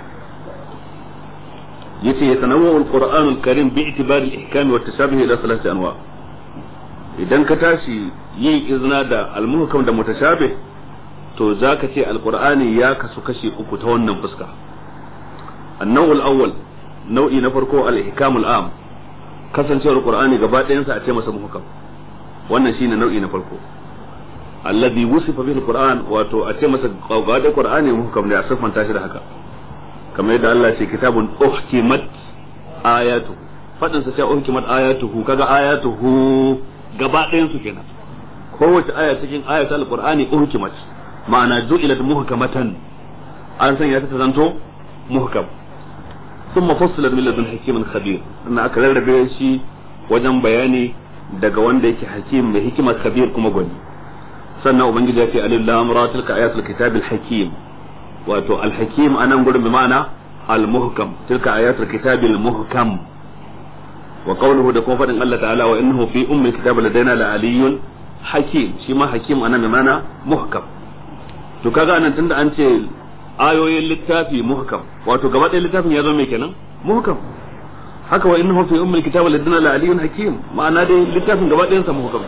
yace yatanawwa alqur'an alkarim bi itibari al-ihkam wa tashabih ila thalathati anwa idan ka tashi yin izna da almuhkam da mutashabih to zaka ce alqur'ani ya kasu kashi uku ta wannan fuska النوع الأول nau'i na farko al-ihkamul am kasancewar qur'ani gaba ɗayan sa a ce masa muhkam wannan shine nau'i na farko alladhi wusifa bihi al-qur'an wato a ce masa gaba da qur'ani muhkam ne a siffanta shi da haka kamar yadda Allah ce kitabun uhkimat ayatu fadin sa sai uhkimat ayatuhu kaga ayatuhu gaba ɗayan su kenan kowace aya cikin ayatul qur'ani uhkimat ma'ana ju'ilat muhkamatan an sanya ta zanto muhkam ثم فصلت من لدن حكيم خبير ان aka rarrabe shi wajen bayani daga wanda yake hakim mai hikima khabir kuma gwani sannan ubangiji ya ce alif lam ra tilka ayatul kitabil hakim wato al hakim anan gurin bi ma'ana al muhkam tilka ayatul kitabil muhkam wa qawluhu da kuma fadin Allah ta'ala wa innahu fi ummi kitab ladaina la aliyyun hakim shi ma hakim anan bi ma'ana muhkam to kaga anan tunda an ce ayoyin littafi muhkam wato gaba ɗaya littafin ya zo mai kenan muhkam haka wa innahu fi ummil kitab ladina la aliyun hakim ma'ana dai littafin gaba ɗayan sa muhkam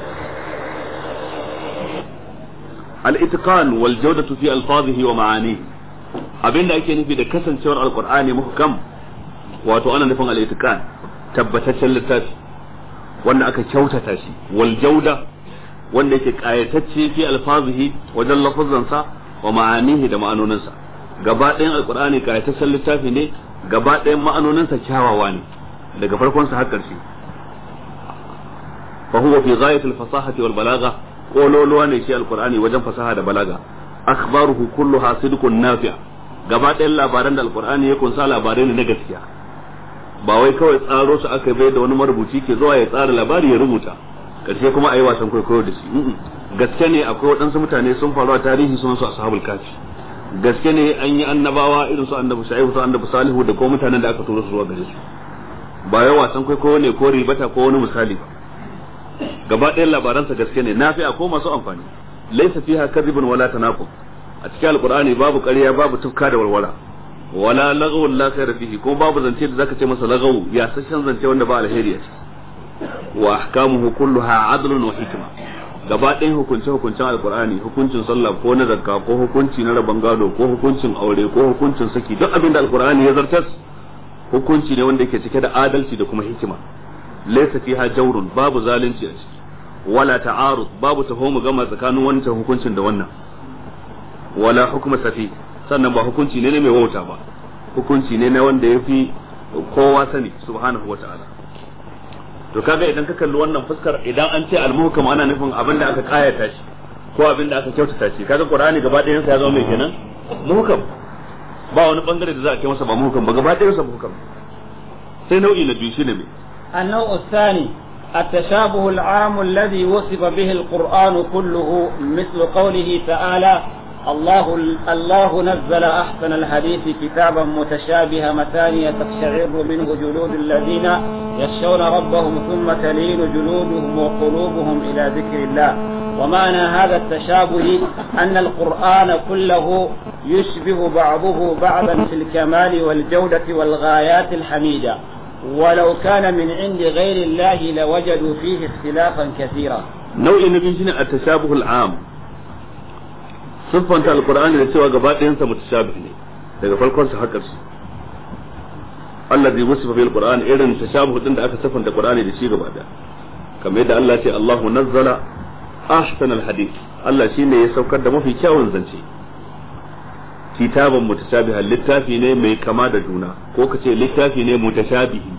al-itqan wal jawdatu fi alfazihi wa ma'anihi abinda ake nufi da kasancewar alqur'ani muhkam wato ana nufin al-itqan tabbataccen littafi wanda aka kyautata shi wal jawda wanda yake kayatacce fi alfazihi wajen lafazansa wa ma'anihi da ma'anoninsa gaba ɗayan alkur'ani kayataccen littafi ne gaba ɗayan ma'anoninsa kyawawa ne daga farkon sa har ƙarshe fa huwa fi ghayati al-fasahati wal balagha kololuwa ne shi alkur'ani wajen fasaha da balaga akhbaruhu kulluha sidqun nafi' gaba ɗayan labaran da alkur'ani ya kunsa labarai ne na gaskiya ba wai kawai tsaro su aka bai da wani marubuci ke zuwa ya tsara labari ya rubuta karshe kuma a yi wasan kwaikwayo da shi gaske ne akwai waɗansu mutane sun faru a tarihi sun su ashabul kafi gaske ne an yi annabawa irin su annabi shu'aibu su annabi salihu da ko mutanen da aka tura su zuwa gare su ba yau wasan kwaikwayo ne ko ribata ko wani misali ba gaba ɗayan labaransa gaske ne nafi ko masu amfani laysa fiha kadhibun wala tanaqub a cikin alqur'ani babu ƙarya babu tufka da walwala wala lagaw la khayra fihi ko babu zance da zaka ce masa lagaw ya sashen zance wanda ba alheri a ciki wa ahkamuhu kulluha adlun wa hikma gaba ɗayan hukunce hukuncen alkur'ani hukuncin sallah ko na zakka ko hukunci na rabon gado ko hukuncin aure ko hukuncin saki duk abin da alkur'ani ya zartas hukunci ne wanda yake cike da adalci da kuma hikima laysa fiha jawrun babu zalunci a ciki wala ta'arud babu taho mu gama tsakanin wancan hukuncin da wannan wala hukma safi sannan ba hukunci ne mai wauta ba hukunci ne na wanda yafi kowa sani subhanahu wata'ala to kaga idan ka kalli wannan fuskar idan an ce al-muhkam ana nufin abin da aka kayata shi ko abin da aka kyautata shi kaga qur'ani gaba ɗayan sa ya zama mai kenan muhkam ba wani bangare da za a ce masa ba muhkam ba gaba ɗayan sa muhkam sai nau'i na biyu shine me النوع الثاني التشابه العام الذي وصف به القرآن كله مثل قوله تعالى الله الله نزل أحسن الحديث كتابا متشابها مثانية تقشعر منه جلود الذين يخشون ربهم ثم تلين جلودهم وقلوبهم إلى ذكر الله ومعنى هذا التشابه أن القرآن كله يشبه بعضه بعضا في الكمال والجودة والغايات الحميدة ولو كان من عند غير الله لوجدوا فيه اختلافا كثيرا نوع النبي شنو التشابه العام siffanta alkur'ani da cewa gaba ɗayansa mutashabih ne daga farkon sa haka su Allah zai wasu fil qur'an irin tashabuh din da aka siffanta qur'ani da shi gaba da kamar yadda Allah ce Allahu nazzala ahsan alhadith Allah shine ya saukar da mafi kyawun zance kitaban mutashabihan littafi ne mai kama da juna ko kace littafi ne mutashabihi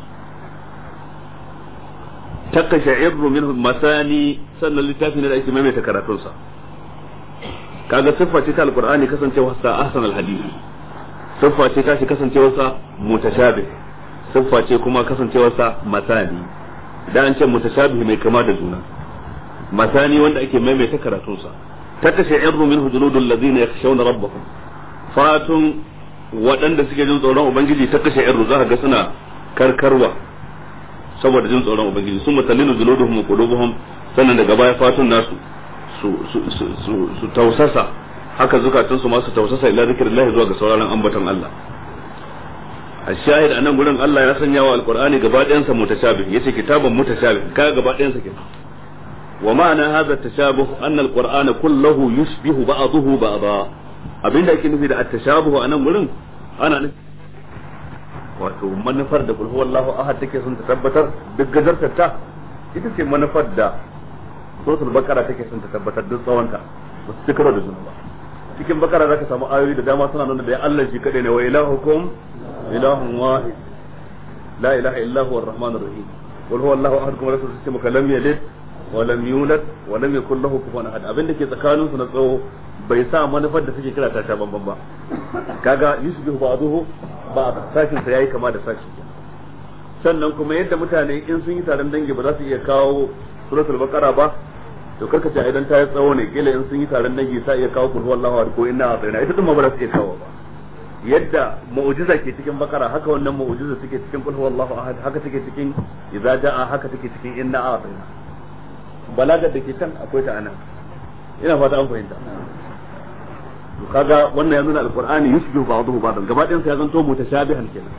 takashairu minhu masani sannan littafi ne da ake maimaita karatunsa kaga siffa ce ta alqur'ani kasancewar sa ahsan alhadith siffa ce ta shi kasancewar sa mutashabih siffa ce kuma kasancewar sa masani idan an ce mutashabih mai kama da juna masani wanda ake maimaita karatun sa takashairu minhu juludul ladina yakhshawna rabbahum fatun waɗanda suke jin tsoron ubangiji takashairu za ka ga suna karkarwa saboda jin tsoron ubangiji sun mutallinu juluduhum wa qulubuhum sannan daga baya fatun nasu su tausasa haka zukatun su masu tausasa ila zikrillah zuwa ga sauraron ambaton Allah ashahid anan gurin Allah ya sanya wa alqur'ani gaba ɗayan sa mutashabih yace kitaban mutashabih ka gaba ɗayan sa kenan wa ma'ana hadha tashabuh anna alqur'ana kulluhu yushbihu ba'dahu ba'dha abinda ake nufi da at-tashabuh anan gurin ana nufi wato manufar da kulhu wallahu ahad take son ta tabbatar duk gajartar ta ita ce manufar da suratul bakara take son ta tabbatar duk tsawonta ba su cikaro da juna ba cikin bakara zaka samu ayoyi da dama suna nuna da ya Allah shi kadai ne wa ilahukum ilahun wahid la ilaha illa huwa arrahmanur rahim qul huwa allahu ahad kuma rasul sai maka lam yalid wa lam yulad wa lam yakul lahu kufuwan ahad abin da ke tsakanin su na tsawo bai sa manufar da suke kira ta ta banban ba kaga yusbihu ba'dahu ba sashin sa yayi kama da sashi sannan kuma yadda mutane in sun yi taron dangi ba za su iya kawo suratul baqara ba to karka ce idan ta yi tsawo ne kila in sun yi taron dangi sa iya kawo kulhu wallahu ahad ko inna a'tayna ita din ma ba za su iya kawo ba yadda mu'jiza ke cikin bakara haka wannan mu'jiza take cikin kulhu wallahu ahad haka take cikin idza jaa haka take cikin inna a'tayna balagar da ke can akwai ta anan ina fata an fahimta to kaga wannan ya nuna alqur'ani yushbihu ba'dahu ba'dan gaba ɗayan sa ya zanto mutashabihan kenan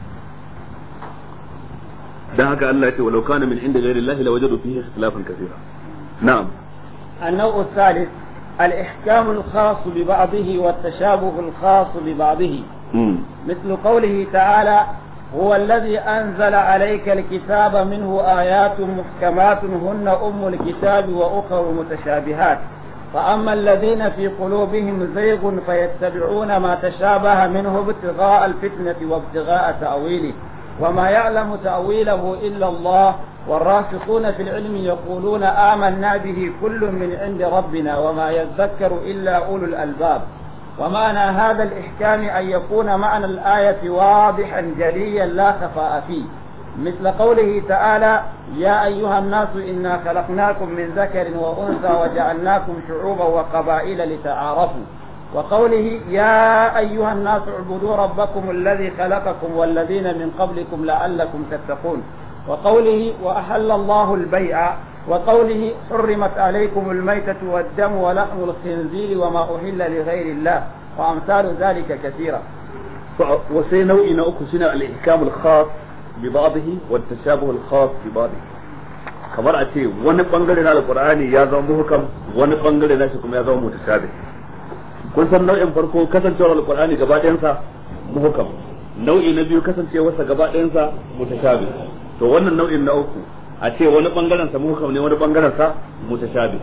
dan haka Allah ya ce walau kana min inda ghairi Allah lawajadu fihi ikhtilafan kathira na'am النوع الثالث الإحكام الخاص ببعضه والتشابه الخاص ببعضه مم. مثل قوله تعالى هو الذي أنزل عليك الكتاب منه آيات محكمات هن أم الكتاب وأخر متشابهات فأما الذين في قلوبهم زيغ فيتبعون ما تشابه منه ابتغاء الفتنة وابتغاء تأويله وما يعلم تأويله إلا الله والراسخون في العلم يقولون آمنا به كل من عند ربنا وما يذكر إلا أولو الألباب ومعنى هذا الإحكام أن يكون معنى الآية واضحا جليا لا خفاء فيه مثل قوله تعالى يا أيها الناس إنا خلقناكم من ذكر وأنثى وجعلناكم شعوبا وقبائل لتعارفوا وقوله يا أيها الناس اعبدوا ربكم الذي خلقكم والذين من قبلكم لعلكم تتقون وقوله وأحل الله البيع وقوله حرمت عليكم الميتة والدم ولحم الخنزير وما أهل لغير الله وأمثال ذلك كثيرة وسي نوعي نوعي سنة الإحكام الخاص ببعضه والتشابه الخاص ببعضه kamar a ce wani bangare na alkur'ani ya zama muhkam wani bangare na shi kuma ya zama mutashabih kun san nau'in farko kasancewar alkur'ani gaba ɗayansa muhkam nau'i na biyu kasancewarsa gaba ɗayansa mutashabih to wannan nau'in na uku a ce wani bangaren sa muhkam ne wani bangaren sa mutashabih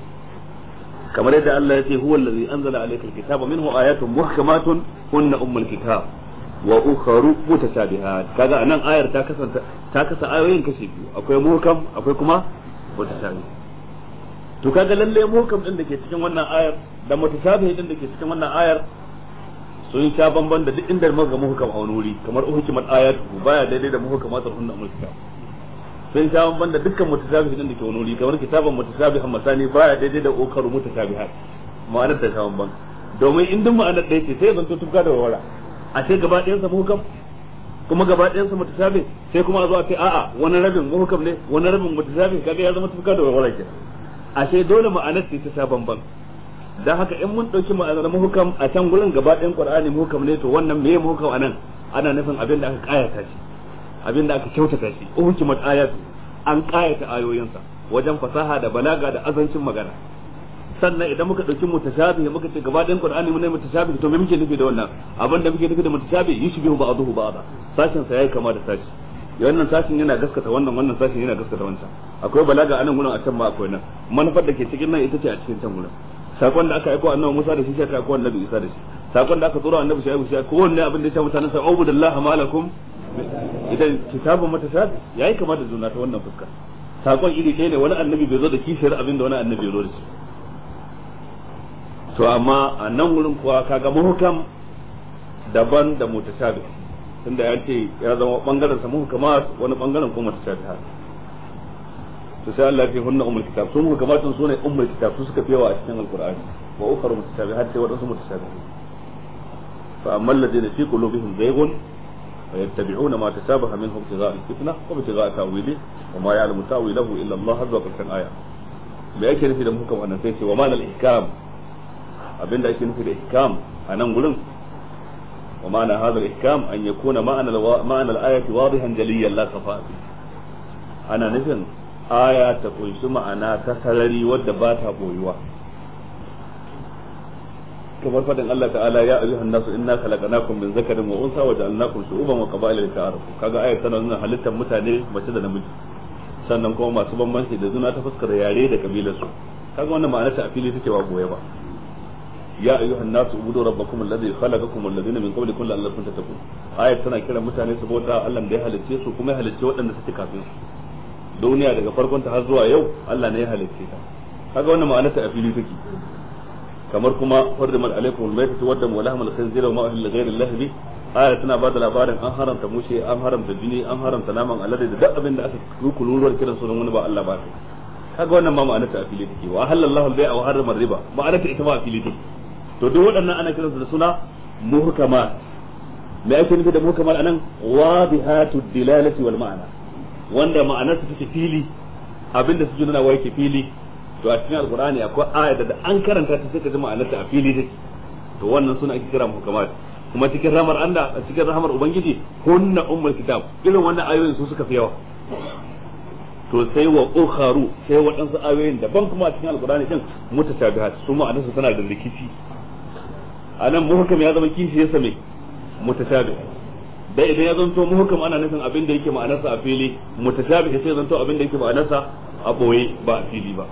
kamar yadda Allah ya ce huwa allazi anzala alayka alkitaba minhu ayatun muhkamatun hunna ummul kitab wa ukharu mutashabihat kaga anan ayar ta kasanta ta kasa ayoyin kashi biyu akwai muhkam akwai kuma mutashabih to kaga lalle muhkam din da ke cikin wannan ayar da mutashabih din da ke cikin wannan ayar sun sha bamban da duk inda muka muhkam a wani wuri kamar uhkimat ayatu baya daidai da muhkamatul hunna ummul kitab sun sha bamban da dukkan mutashabih din da ke wani wuri kamar kitaban mutashabihan masani baya daidai da ukaru mutashabihat ma'anar ta sha bamban domin in duk ma'anar ɗaya ce sai ya zanto tufka da warwara a ce gaba ɗayan sa muhkam kuma gaba ɗayan sa mutashabi sai kuma a zo a ce a'a wani rabin muhkam ne wani rabin mutashabi kaga ya zama tufka da warwara ke a ce dole ma'anar ce ta sha bamban dan haka in mun dauki ma'anar muhkam a can gurin gaba ɗayan qur'ani muhkam ne to wannan meye muhkam anan ana nufin abin da aka kayata shi abin da aka kyautata shi uhkimat ayatu an kayata ayoyinsa wajen fasaha da balaga da azancin magana sannan idan muka dauki mutashabihi muka ce gaba ɗayan qur'ani mun ne mutashabihi to me muke nufi da wannan abin da muke nufi da mutashabihi yushbihu ba'dahu ba'da sashin sa yayi kama da sashi wannan sashin yana gaskata wannan wannan sashin yana gaskata wancan akwai balaga anan gurin a can ma akwai nan manufar da ke cikin nan ita ce a cikin can gurin sakon da aka aiko annabi Musa da shi shi aka aiko annabi Isa da shi sakon da aka tura annabi Shaibu shi kowanne abin da ya shafi mutanen sa ubudillahi malakum idan kitabun mutashabi yayi kama da juna ta wannan fuska sakon iri ɗaya ne wani annabi bai zo da kishiyar abin da wani annabi ya zo da shi to amma a nan wurin kuwa kaga muhkam daban da mutashabi tunda ya ce ya zama bangaren sa muhkamat wani bangaren kuma mutashabihat to sai Allah ya hunna ummul kitab sun muhkamatun sune ummul kitab su suka fi yawa a cikin alqur'ani wa ukhra mutashabihat sai wadansu mutashabihat fa amma alladhina fi qulubihim zayghun فيتبعون ما تشابه منه ابتغاء الفتنة وابتغاء تأويله وما يعلم تأويله إلا الله عز وجل آية me ake nufi da muhkam wannan sai ce wa ma'anar ihkam abinda ake nufi da ihkam a nan gurin wa ma'ana hadha ihkam an yakuna ma'ana ma'ana al-ayati wadihan jaliyan la safa ana nufin aya ta kunshi ma'ana ta sarari wadda ba ta boyuwa kamar fadin Allah ta'ala ya ayyuhan nasu inna khalaqnakum min zakarin wa unsa wa ja'alnakum shu'uban wa qaba'ila lita'arafu kaga ayat tana nuna halittar mutane mace da namiji sannan kuma masu bambanci da juna ta fuskar yare da kabilar su kaga wannan ma'ana ta a fili take ba goye ba ya ayyuhan nasu ubudu rabbakum alladhi khalaqakum walladhina min qablikum la'allakum tattaqun ayat tana kiran mutane su bauta Allah da ya halicce su kuma ya halicce waɗanda suke kafin su duniya daga farkon ta har zuwa yau Allah ne ya halicce ta kaga wannan ma'ana ta a fili take kamar kuma hurrimat alaikum almaytatu wa damu wa lahmul khinzir wa ma uhilla ghayra Allah bi aya tana bada labarin an haramta mushe an haramta jini an haramta naman alade da duk abin da aka kururuwar kiran sunan wani ba Allah ba kaga wannan ma ma'ana ta a fili take wa halallahu al-bai'a wa harrama riba ma'ana ta ita ma a fili take to duk waɗannan ana kiransu da suna muhkamat me ake nufi da muhkamat anan wadihatu dilalati wal ma'ana wanda ma'anar su take fili abinda su nuna wai ke fili to a cikin alqur'ani akwai aya da an karanta ta sai ka ji ma'anar ta a fili take to wannan suna ake kira muhkamat kuma cikin rahmar Allah a cikin rahmar ubangiji hunna ummul kitab irin wannan ayoyin su suka fi yawa to sai wa ukharu sai waɗansu ayoyin daban kuma a cikin alqur'ani din mutashabihat su ma'anar su tana da rikici anan muhkam ya zama kishi ya same mutashabih dai idan ya zanto muhkam ana nufin abin da yake ma'anarsa a fili mutashabih sai zanto abin da yake ma'anarsa a boye ba a fili ba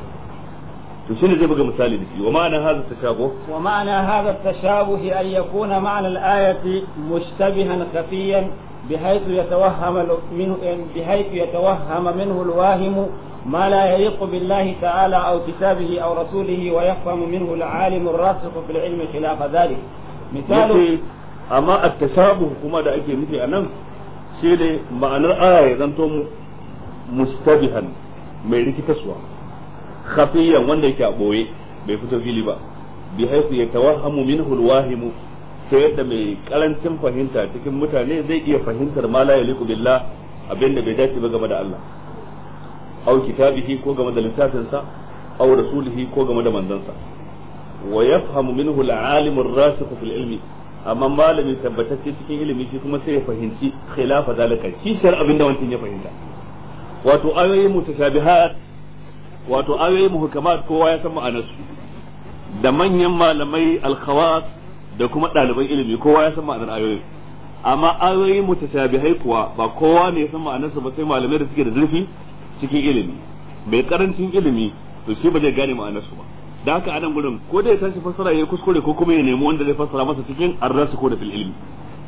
to shine zai buga misali da shi wa ma'ana hadha tashabuh wa ma'ana hadha tashabuh an yakuna ma'na al-ayati mushtabihan khafiyan بحيث يتوهم منه بحيث يتوهم منه الواهم ما لا يليق بالله تعالى أو كتابه أو رسوله ويفهم منه العالم الراسخ في العلم خلاف ذلك مثال أما التشابه كما دا أكي مثل أنم شيء معنى الآية زنتم مستبها mai rikitaswa khafiyan wanda yake a boye bai fito fili ba bi haifu ya tawahhamu minhu alwahimu ta yadda mai karancin fahimta cikin mutane zai iya fahimtar ma la yaliku billah abinda bai dace ba game da Allah aw kitabihi ko game da littafinsa aw rasulihi ko game da manzansa wa yafhamu minhu al-alim ar-rasikh fil ilmi amma malami tabbatacce cikin ilimi shi kuma sai ya fahimci khilafa zalika kishar abinda wancan ya fahimta wato ayoyi mutashabihat wato ayoyi muhkamat kowa ya san ma'anarsu da manyan malamai al-khawas da kuma ɗaliban ilimi kowa ya san ma'anar ayoyi amma ayoyi mutashabihai kuwa ba kowa ne ya san ma'anarsa ba sai malamai da suke da zurfi cikin ilimi mai karancin ilimi to shi ba zai gane ma'anarsu ba da haka anan gurin ko da ya tashi fassara ya kuskure ko kuma ya nemi wanda zai fassara masa cikin arrasu ko da fil ilmi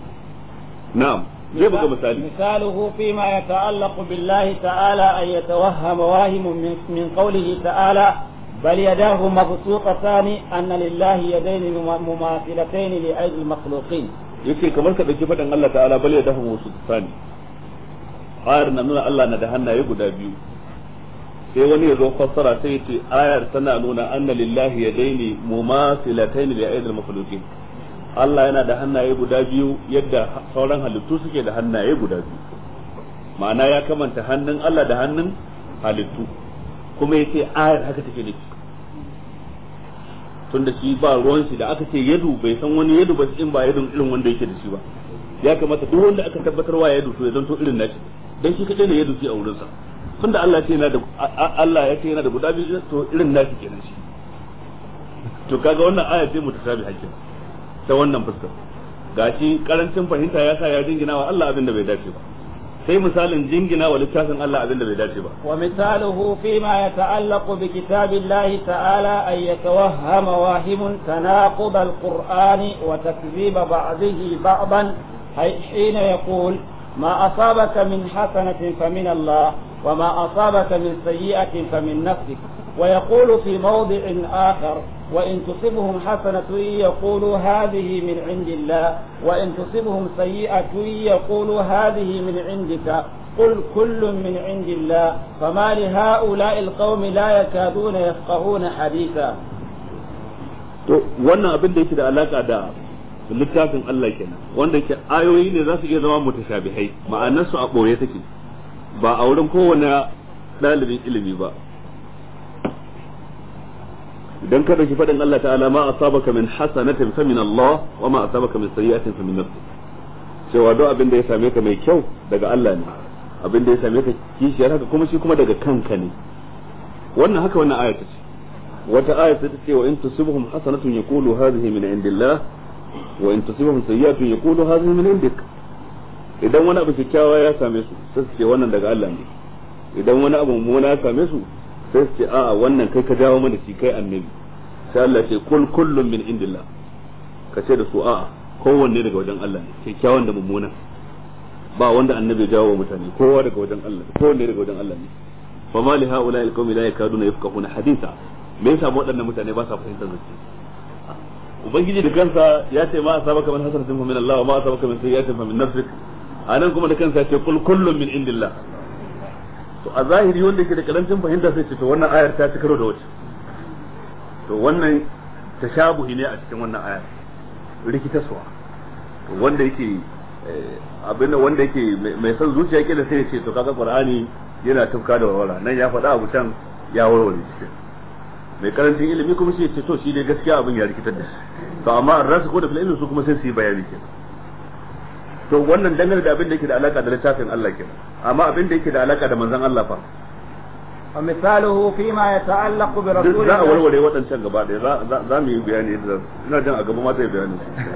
na'am zai buga misali مثاله فيما يتعلق بالله تعالى أن يتوهم واهم من, من قوله تعالى بل يداه مبسوطتان أن لله يدين مماثلتين لأيدي المخلوقين yake kamar ka dauki faɗin Allah ta'ala bal ya dahu musu tsani ayar na nuna Allah na da hannaye guda biyu sai wani ya zo fassara sai ce ayar tana nuna anna lillahi yadaini mumasilataini li aidil makhluqin Allah yana da hannaye guda biyu yadda sauran halittu suke da hannaye guda biyu ma'ana ya kamanta hannun Allah da hannun halittu kuma ya ce ayar haka take nufi tunda shi ba ruwan shi da aka ce yadu bai san wani yadu ba in ba yadun irin wanda yake da shi ba ya kamata duk wanda aka tabbatar wa yadu to ya zanto irin nashi dan shi kadai ne yadu shi a wurin sa tunda Allah ce yana da Allah ya ce yana da guda biyu to irin nashi kenan shi to kaga wannan aya ce mutasabi hakkin ta wannan fuskar gashi karancin fahimta ya sa ya jingina wa Allah abin da bai dace ba sai misalin jingina wa littafin Allah abin da bai dace ba wa misaluhu fima yata'allaqu bi kitabillahi ta'ala ay yatawahhama wahimun tanaqud al-qur'ani wa takdhib ba'dihi ba'dan حين يقول ما أصابك من حسنة فمن الله وما أصابك من سيئة فمن نفسك ويقول في موضع آخر وإن تصبهم حسنة يقولوا هذه من عند الله وإن تصبهم سيئة يقولوا هذه من عندك قل كل من عند الله فما لهؤلاء القوم لا يكادون يفقهون حديثا to wannan abin da yake da alaka da littafin Allah kenan wanda ke ayoyi ne za su iya zama mutashabihai ma'anar su a boye take ba a wurin kowane ɗalibin ilimi ba idan ka dauki faɗin Allah ta'ala ma asabaka min hasanatin fa min Allah wa ma asabaka min sayyi'atin fa min nafsik cewa duk abin da ya same ka mai kyau daga Allah ne abin da ya same ka kishiyar haka kuma shi kuma daga kanka ne wannan haka wannan aya ce wata aya ta ce wa in tusibhum hasanatun yaqulu hadhihi min indillah wa in tusibhum sayyi'atun yaqulu hadhihi min indik idan wani abu kyakkyawa ya same su sai su ce wannan daga Allah ne idan wani abu mummuna ya same su sai su ce a'a wannan kai ka jawo mana shi kai annabi sai Allah ce kul kullum min indillah ka ce da su a'a kowanne daga wajen Allah ne kyakkyawan da mummuna ba wanda annabi ya jawo mutane kowa daga wajen Allah kowanne daga wajen Allah ne fa ma li haula al qawmi la yakaduna yafqahuna haditha me yasa waɗannan mutane ba sa fahimtar zance ubangiji da kansa ya ce ma asabaka min hasanatin fa min Allah wa ma asabaka min sayyi'atin fa min nafsik anan kuma da kansa ya ce kul kullum min indillah to a zahiri wanda yake da karancin fahimta sai ce to wannan ayar ta ci karo da wace to wannan tashabuhi ne a cikin wannan ayar rikitaswa to wanda yake abinda wanda yake mai son zuciya yake da sai ya ce to kaga qur'ani yana tufka da warwara nan ya faɗa abu can ya warware shi mai karancin ilimi kuma shi ya ce to shi dai gaskiya abin ya rikitar da shi to amma an rasu ko da fil su kuma sai su yi bayani kenan to wannan dangane da abin da yake da alaka da littafin Allah kenan amma abin da yake da alaka da manzon Allah fa ومثاله فيما يتعلق برسول za a warware waɗancan gaba ɗaya za mu yi bayani da ina jin a gaba ma zai bayani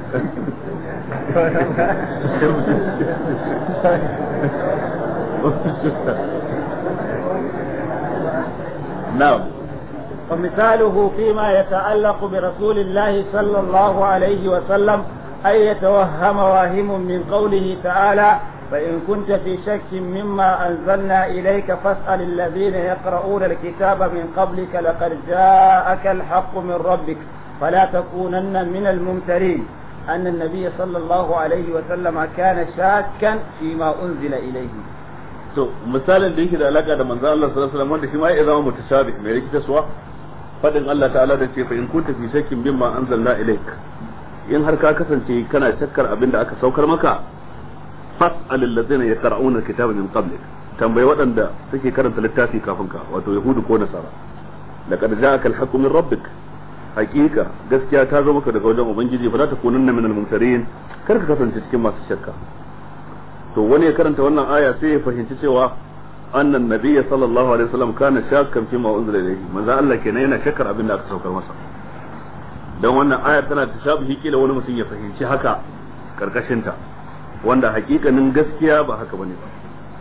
na'am ومثاله فيما يتعلق برسول الله صلى الله عليه وسلم أن يتوهم واهم من قوله تعالى فإن كنت في شك مما أنزلنا إليك فاسأل الذين يقرؤون الكتاب من قبلك لقد جاءك الحق من ربك فلا تكونن من الممترين أن النبي صلى الله عليه وسلم كان شاكا فيما أنزل إليه to misalin da yake da alaka da manzo Allah sallallahu alaihi wasallam wanda shi ma ya zama mutashabih mai rikitaswa fadin Allah ta'ala da ce fa in kunta fi shakkin mimma anzalna ilaik in har ka kasance kana shakkar abin da aka saukar maka fas'al allazina yaqra'una alkitaba min qablik tambayi waɗanda suke karanta littafi kafin ka wato yahudu ko nasara laqad ja'aka alhaqqu min rabbik haqiqa gaskiya ta zo maka daga wajen ubangiji fa za ta kunanna min almumtarin kar ka kasance cikin masu shakka to wani ya karanta wannan aya sai ya fahimci cewa annan nabiyyi sallallahu alaihi wasallam kana shakkan fi ma unzila ilayhi manzo Allah kenan yana shakkar abin da aka saukar masa dan wannan aya tana tashabuhi kila wani mutum ya fahimci haka karkashin ta wanda hakikanin gaskiya ba haka bane ba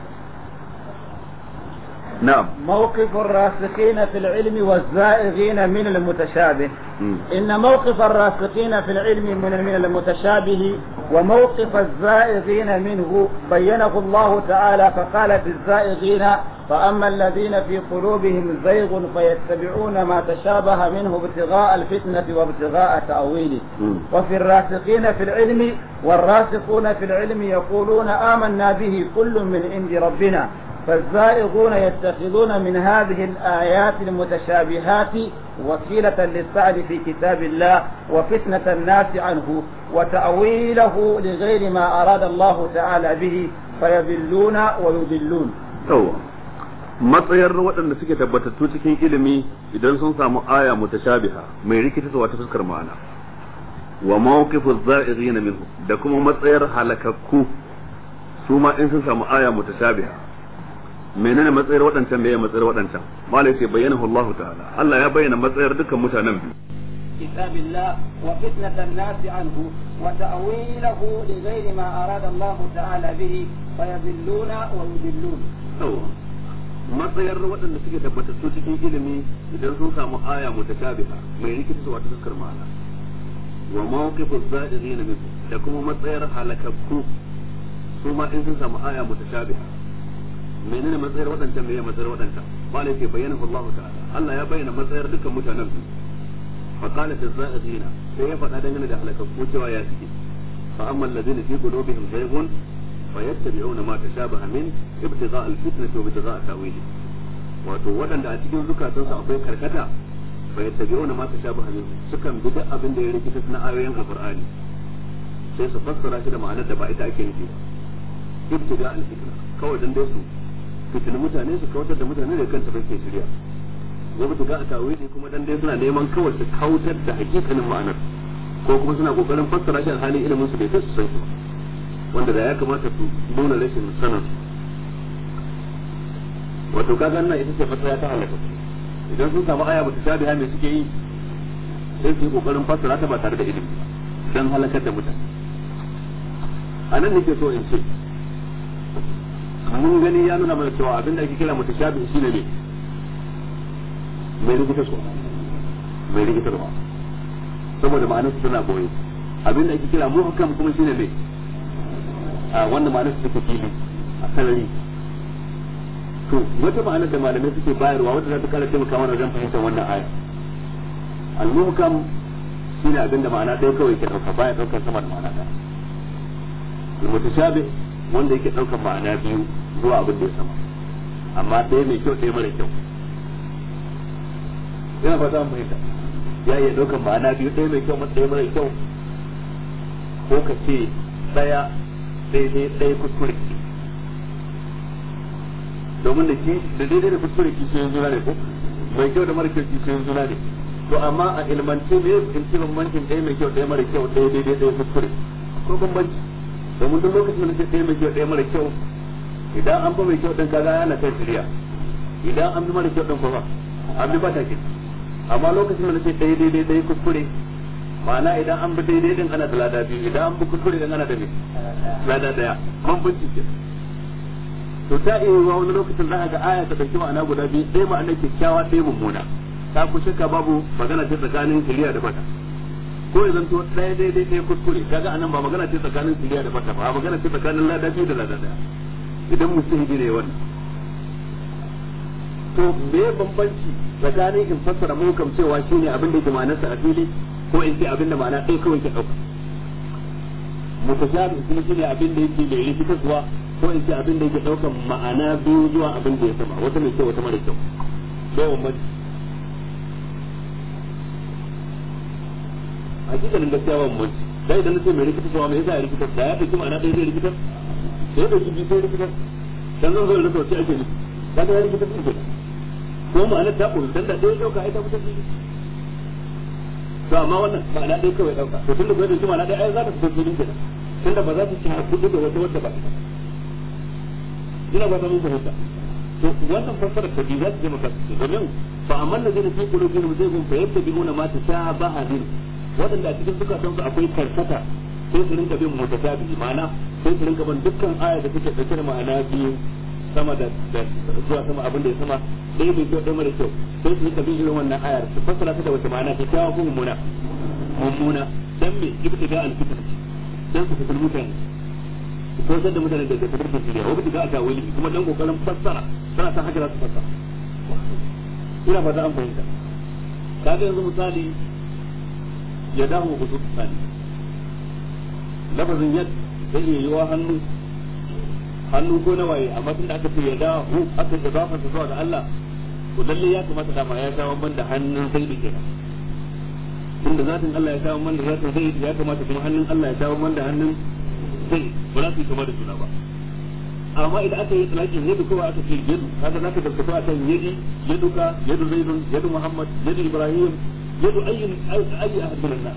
نعم موقف الراسخين في العلم والزائغين من المتشابه م. إن موقف الراسخين في العلم من من المتشابه وموقف الزائغين منه بينه الله تعالى فقال في الزائغين فأما الذين في قلوبهم زيغ فيتبعون ما تشابه منه ابتغاء الفتنة وابتغاء تأويله م. وفي الراسخين في العلم والراسخون في العلم يقولون آمنا به كل من عند ربنا فالزائغون يتخذون من هذه الآيات المتشابهات وسيلة للسعي في كتاب الله وفتنة الناس عنه وتأويله لغير ما أراد الله تعالى به فيضلون ويضلون matsayar waɗanda suke tabbatattu cikin ilimi idan sun samu aya mutashabiha mai rikitarwa ta fuskar ma'ana wa mawqifu za'irin minhu da kuma matsayar halakakku su ma in sun samu aya mutashabiha menene matsayar waɗancan meye matsayar waɗancan malai sai bayyana Allah ta'ala Allah ya bayyana matsayar dukkan mutanen biyu كتاب الله وفتنة الناس عنه وتأويله لغير ما أراد الله تعالى به فيضلون ويضلون matsayar waɗanda suke tabbatattu cikin ilimi idan sun samu aya mutashabiha mai rikita wata fuskar ma'ana wa mawqifu za'irin min da kuma matsayar halakakku su ma in sun samu aya mutashabiha menene matsayar waɗancan meye matsayar waɗancan malai ke bayyana Allah ta'ala Allah ya bayyana matsayar dukkan mutanen biyu fa qala fi za'irin sai ya faɗa dangane da halakakku cewa ya suke fa amma alladhina fi qulubihim zaygun فيتبعون ما تشابه منه ابتغاء الفتنة وابتغاء تأويله wato waɗanda a cikin zukatansu akwai karkata fa yattabi'una ma tashabaha min sukan bi duk abin da ya rikita na ayoyin alqur'ani sai su fassara shi da ma'anar da ba ita ake nufi ba ibtiga al-fitna kawai dan dai su fitin mutane su kautar da mutane da kanta bai ke shirya wa ibtiga tawili kuma dan dai suna neman kawai su kautar da hakikanin ma'anar ko kuma suna kokarin fassara shi alhali ilimin su bai kai su san shi ba wanda da ya kamata su nuna rashin sanin wato kaga nan ita ce fasara ta halaka idan sun samu aya bata shabiha me suke yi sai su yi kokarin fassara ta ba tare da ilimi dan halakar da mutane a nan nake so in ce mun gani ya nuna mana cewa abin da ake kira mutashabihi shine ne mai rikitarwa mai rikitarwa saboda ma'anar su tana boye abin da ake kira muhkam kuma shine ne a wannan ma'anar su take fili a sarari to wata ma'anar da malamai suke bayarwa wadda za ta kara taimaka mana wajen fahimtar wannan aya al-muhkam shine abin da ma'ana ɗaya kawai ke ɗauka baya ɗaukar sama da ma'ana ɗaya al-mutashabih wanda yake ɗaukar ma'ana biyu zuwa abin da ya sama amma ɗaya mai kyau ɗaya mara kyau yana fata mu fahimta ya iya ɗaukar ma'ana biyu ɗaya mai kyau ɗaya mara kyau ko ka ce ɗaya daidai ɗaya kuskure domin da ki da daidai da kuskure ki sai zuna ne ko mai kyau da mara kyau ki sai zuna ne to amma a ilmance ne in ce bambancin ɗaya mai kyau ɗaya mara kyau ɗaya daidai ɗaya kuskure ko bambanci domin duk lokacin da ce ɗaya mai kyau ɗaya mara kyau idan an ba mai kyau ɗin kaga yana kai shirya idan an bi mara kyau ɗin kuma an bi bata ke amma lokacin da ce ɗaya daidai ɗaya kuskure ma'ana idan an bi daidai din ana da lada biyu idan an bi kuskure din ana da me lada daya bambanci ke to ta iya yiwuwa wani lokacin za a ga aya ta dauki ma'ana guda biyu ɗaya ma'ana kyakkyawa ɗaya mummuna ta ku shakka babu magana ce tsakanin kiliya da bata ko ya zanto ɗaya daidai ɗaya kuskure kaga anan ba magana ce tsakanin kiliya da bata ba magana ce tsakanin lada biyu da lada daya idan musulmi ne wannan to me bambanci tsakanin in fassara muhkam cewa shine abin da yake ma'anarsa a fili ko in ce abin da ma'ana ɗaya kawai ke ɗauka mutashabi kuma shine abin da yake mai rikitarwa ko in ce abin da yake ɗaukan ma'ana biyu zuwa abin da ya sama wata mai kyau wata mara kyau bai bambanci hakikanin gaskiya ba bambanci dai idan nace mai rikitarwa me yasa ya rikitar da ya ɗauki ma'ana ɗaya zai rikitar sai ya ɗauki biyu sai rikitar dan zan zo da rasa ake nufi kaga ya rikitar din kenan ko ma'anar ta koyi dan da ɗaya ɗauka ai ta fitar fili to amma wannan ma'ana ɗaya kawai ɗauka to tunda bai dauki ma'ana ɗaya ai za ta fito filin kenan tunda ba za ta ci kuɗi da wata wadda ba ita ina ba ta mun fahimta to wannan fassara ta bi za ta je maka domin fa amma da zai fi qulubihim zaygun fa yattabi'una ma tashabaha min wadanda a cikin zukatan su akwai karkata sai su rinka bin mutashabihi ma'ana sai su rinka bin dukkan aya da take dauke da ma'ana biyu sama da zuwa sama abin da ya sama ɗaya bai kyau ɗaya mara kyau sai su rika bin irin wannan ayar su fassara ta da wata ma'ana ta kyawa ko mummuna mummuna dan me ibtiga al-fitr dan su fitar mutane su kosar da mutane daga tafarkin shirya wa ibtiga al-tawili kuma dan kokarin fassara tana san haka za su fassara ina fata an fahimta kaga yanzu misali ya dahu ku su tsani lafazin yad zai iya yiwa hannu hannu ko na waye amma tunda aka ce ya da hu aka ce zafa ta zuwa ga Allah to lalle ya kamata dama ya sha man da hannun sai da kenan tunda zatin Allah ya sha man da zatin sai ya kamata kuma hannun Allah ya sha man da hannun sai ba za su yi kama da juna ba amma idan aka yi tsalakin yadu kowa aka ce yadu kaga zaka gaskata akan yadi yaduka yadu zaidun yadu muhammad yadu ibrahim yadu ayyin ayyi ahad min nas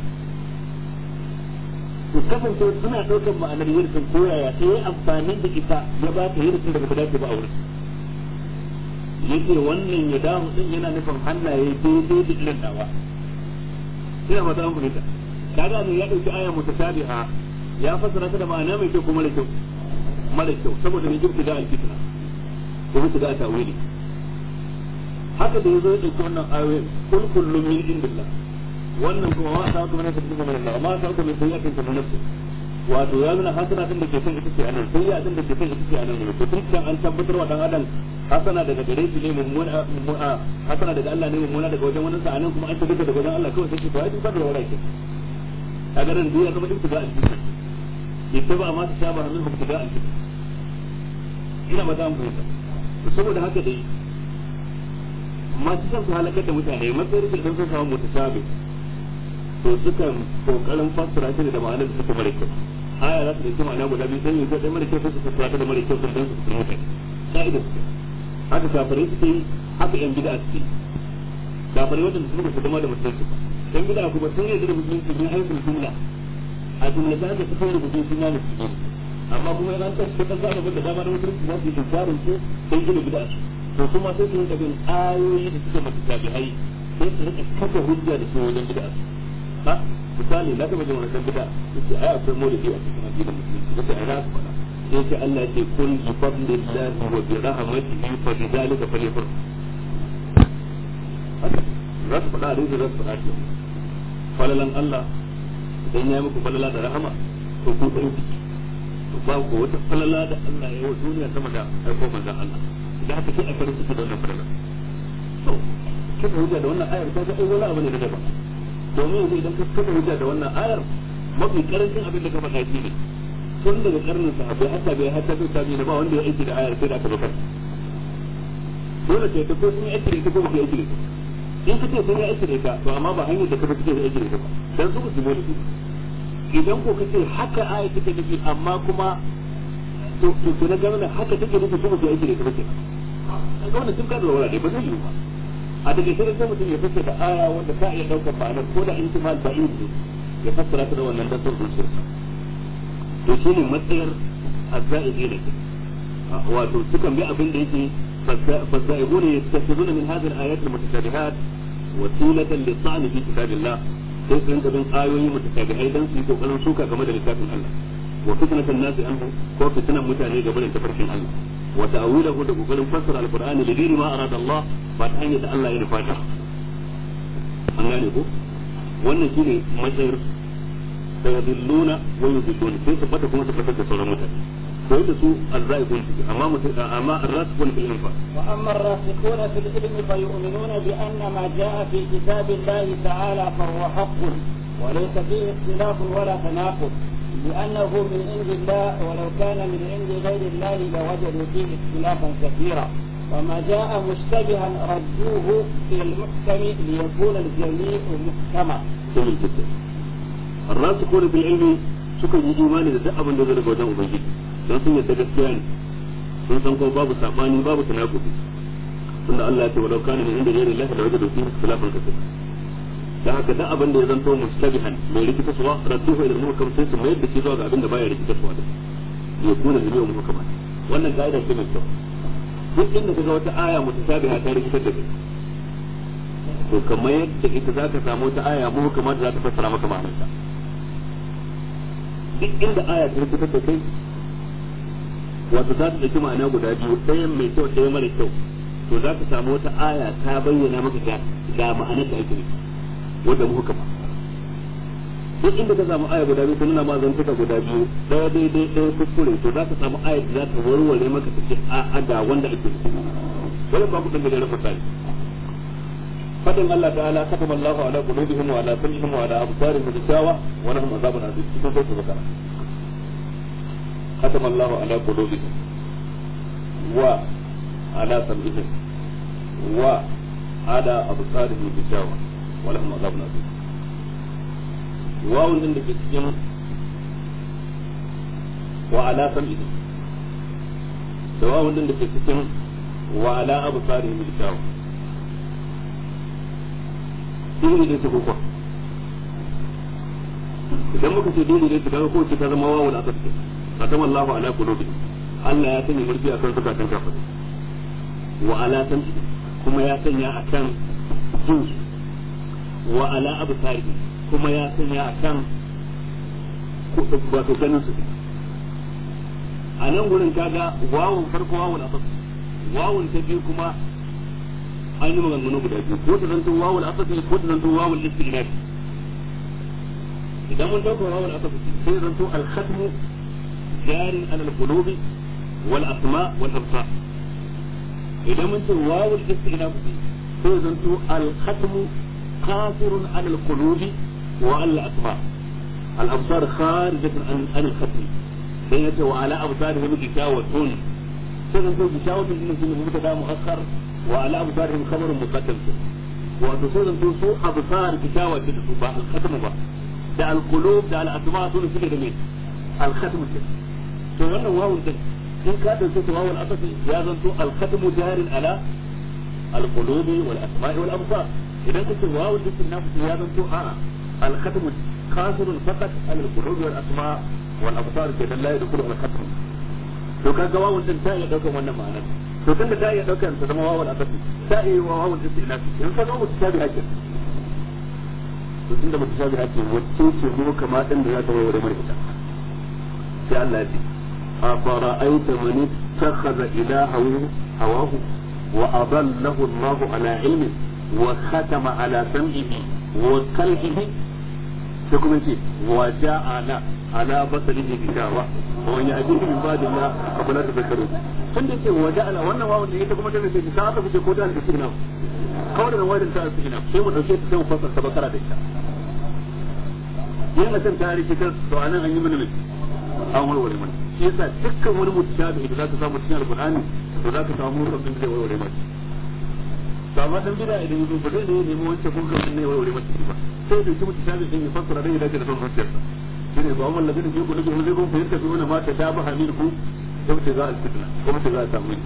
to kasance suna daukar ma'anar yirkin koyaya sai ya amfani da ita ya ba ta yirkin da bata dace ba a wurin yace wannan ya damu din yana nufin hannaye daidai da irin dawa ina ba ta fahimta kaga ne ya dauki aya mutasabiha ya fassara ta da ma'ana mai kyau kuma da kyau mara kyau saboda ne jirki da alfitna ko mutu da tawili haka da yazo ya dauki wannan ayoyin kul kullum min indillah wannan kuma ma sa kuma ne ta cikin Allah ma sa kuma sai ya kanta nafsi wato ya nuna hasana din da ke son ita ce anan sai ya din da ke son ita ce anan ne to tun kan an tabbatar wa dan adam hasana daga gare shi ne mummuna hasana daga Allah ne mummuna daga wajen wani sa anan kuma an tabbata daga wajen Allah kawai sai ce to ai duk da wala ke a garin duniya kuma duk da alfitna ittaba ma tashabaha minhu ibtida'a al-fitna ina ba za mu fahimta saboda haka dai masu son su halakar da mutane matsayin da sun samu mutashabi to sukan kokarin fassara shi da ma'anar da suka mara kyau aya za su dauki ma'ana guda biyu sai yanzu dai mara kyau sai su fassara ta da mara kyau sun dan su fahimta ka'ida su haka kafirai suke yi haka yan bid'a suke yi kafirai wadanda suka su zama da musulunci yan bid'a kuma sun yi da musulunci bin haifin jumla a jumla ta da suka yi rubutu sun yi musulunci amma kuma yana ta su ta zama da dama da musulunci za su yi inkarin su sai gina bid'a su to kuma sai su rinka bin ayoyi da suke mata tabi'ai sai su rika kafa hujja da su wajen bid'a su ha misali na taba jin wannan bid'a yace ai akwai maulidi a cikin addinin musulunci yace ai za su faɗa sai ce Allah ya ce kun bi fadlillahi wa bi rahmatihi fa bi dhalika falyafrahu za su faɗa hadisi za su faɗa shi falalan Allah idan ya muku falala da rahama to ku ɗauki ba ko wata falala da Allah ya yi wa duniya sama da aiko manzon Allah idan haka sai a farin ciki da wannan falala to kika hujja da wannan ayar kaga ai wani abu ne da daban domin yanzu idan ka kafa hujja da wannan ayar mafi karancin abin da ka faɗa shi ne tun daga karnin sahabbai hatta bai hatta bai sabi ba wanda ya aiki da ayar sai da aka bakar dole sai ta ko sun yi aiki da ita ko ba su yi aiki da ita in ka ce sun yi aiki da ita to amma ba hanyar da ka fi cikin aiki da ita ba dan su musulmi ne idan ko kace haka aya take nufi amma kuma to to to na gano haka take nufi kuma sai aiki da kuma kenan an ga wannan tun ka da wala dai ba zai yi ba a daga sai sai mutum ya fassara da aya wanda ka iya daukar ma'anar ko da intimal ba'id ne ya fassara ta da wannan dan son zuciyarsa to shine matsayar azzaiqi ne wato sukan bi abin da yake فالزائغون يتخذون من هذه الآيات المتشابهات وسيلة للطعن في كتاب الله sai su rinka bin ayoyi mutashabihai dan su yi kokarin suka game da littafin Allah wa fitnatan nasi anhu ko fitnan mutane game da tafarkin Allah wa ta'awilahu da kokarin fassara alqur'ani li ghairi ma arada Allah ba ta hanyar da Allah ya nufa ta an gane ko wannan shine matsayar sayadilluna wa yudilluna sai su fata kuma su fatar da sauran mutane ko da su azzaiqun amma amma arrasikun fil ilm fa وأما الراسخون في العلم فيؤمنون بأن ما جاء في كتاب الله تعالى فهو حق وليس فيه اختلاف ولا تناقض لأنه من عند الله ولو كان من عند غير الله لوجدوا فيه اختلافا كثيرا وما جاء مشتبها ردوه في المحكم ليكون الجميع محكما. جميل جدا. الراسخون في العلم sukan yi imani da duk abin da zai daga wajen ubangiji don sun yadda gaskiya ne sun san kuma babu sabani babu tanakubi tunda Allah ya ce walau kana min inda ghairi Allah la wajadu fihi ikhtilafan kathir da haka duk abin da ya zanto mustabihan mai rikita suwa radduhu ila al-muhkam sai su mayar da shi zuwa ga abin da baya rikita suwa da ya kuna da yau muhkama wannan kaida ce mai kyau duk inda kaga wata aya mutasabiha ta rikitar da kai to kamar yadda ita zaka samu wata aya muhkama da za ta fassara maka ma'anarta duk inda aya ta rikitar da kai wato za ta ɗauki ma'ana guda biyu ɗayan mai kyau ɗaya mara kyau to za ka samu wata aya ta bayyana maka ga ga ma'anar da ake nufi wanda muka ba duk inda ka samu aya guda biyu ta nuna ma zantuka guda biyu ɗaya daidai ɗaya kuskure to za ka samu aya da za ta warware maka ta ce a ga wanda ake nufi wani ba ku ɗan gajeren misali fadin Allah ta'ala katama Allahu ala qulubihim wa ala sam'ihim wa ala absarihim ghishawa wa lahum azabun azim cikin sai bakara katama Allahu ala qulubihim wa ala sam'ihim wa ala absarihim bishawa wa lahum azabun azim wawun din da ke cikin wa ala sam'ihim da wawun din da ke cikin wa ala absarihim bishawa dole ne su kuka idan muka ce dole ne su kaga ko ce ta zama wawul asad ce khatama Allahu ala qulubi Allah ya sanya mulki akan zukatan kafirai wa ala sam'i kuma ya sanya akan jin wa ala absari kuma ya sanya akan wato ganin su a nan gurin kaga wawun farko wawul asad wawun ta biyu kuma an yi maganganu guda biyu ko ta zanto wawul asad ko ta zanto wawul istinaf idan mun dauka wawul asad sai zanto al-khatmu jarin ala al-qulubi wal asma wal absar idan mun ce wawul istinaf sai zanto al-khatmu qasirun ala al-qulubi wa al-asma al-absar kharijatun an al-khatm sai yace wa ala absarihim gishawatun sai zanto gishawatun din sun mutada muakhar wa ala absarihim khabarun muqaddam wato sai zanto su absar kishawa da su ba al-khatm ba da al-qulub da al-asma su ne suke da me al-khatm ce to wannan wawun din in ka dauke ta wawun asasi ya zanto al-khatm jarin ala al-qulubi wal asma'i wal absar idan kace wawun din na ya zanto a'a al-khatm kasirun faqat ala al-qulubi wal asma' wal absar ke dan la yadkhulu al-khatm to kaga wawun din ta iya daukar wannan ma'anar to tun da ta iya daukar ta zama wawul asali ta iya wa wawul istinafi in ka zo mutu tabi hakin to tun da mutu tabi hakin wacce ce mu kama din da za ta wawure mai ita sai Allah ya ce a fara'aita man ittakhadha ilahahu hawahu wa adallahu Allah ala ilmi wa khatama ala sam'ihi wa qalbihi sai kuma ce wa ja'ala ala basarihi bishawa wa man ya'tihi min ba'dillah afala tadhakkarun tun da ce waje ala wannan wawan da ita kuma ta ce ta aka fice ko ta alƙi sigina kawai da wajen ta alƙi sigina sai mu dauke ta sai mu fasar ta bakara da ita yin a can tarihi ta to anan an yi mana mai an warware mana shi yasa dukkan wani mutashabi da zaka samu cikin alqur'ani to zaka samu mutum da zai warware masa to amma dan bida idan yazo ba zai ne nemi wancan mutum ne warware masa ba sai da shi mutashabi din ya fassara dai da da son zuciyarsa shine ba wannan ladin da yake kullu zai gon fahimta su ne ma ta shabaha minkum ابتغاء الفتنة وابتغاء التأويل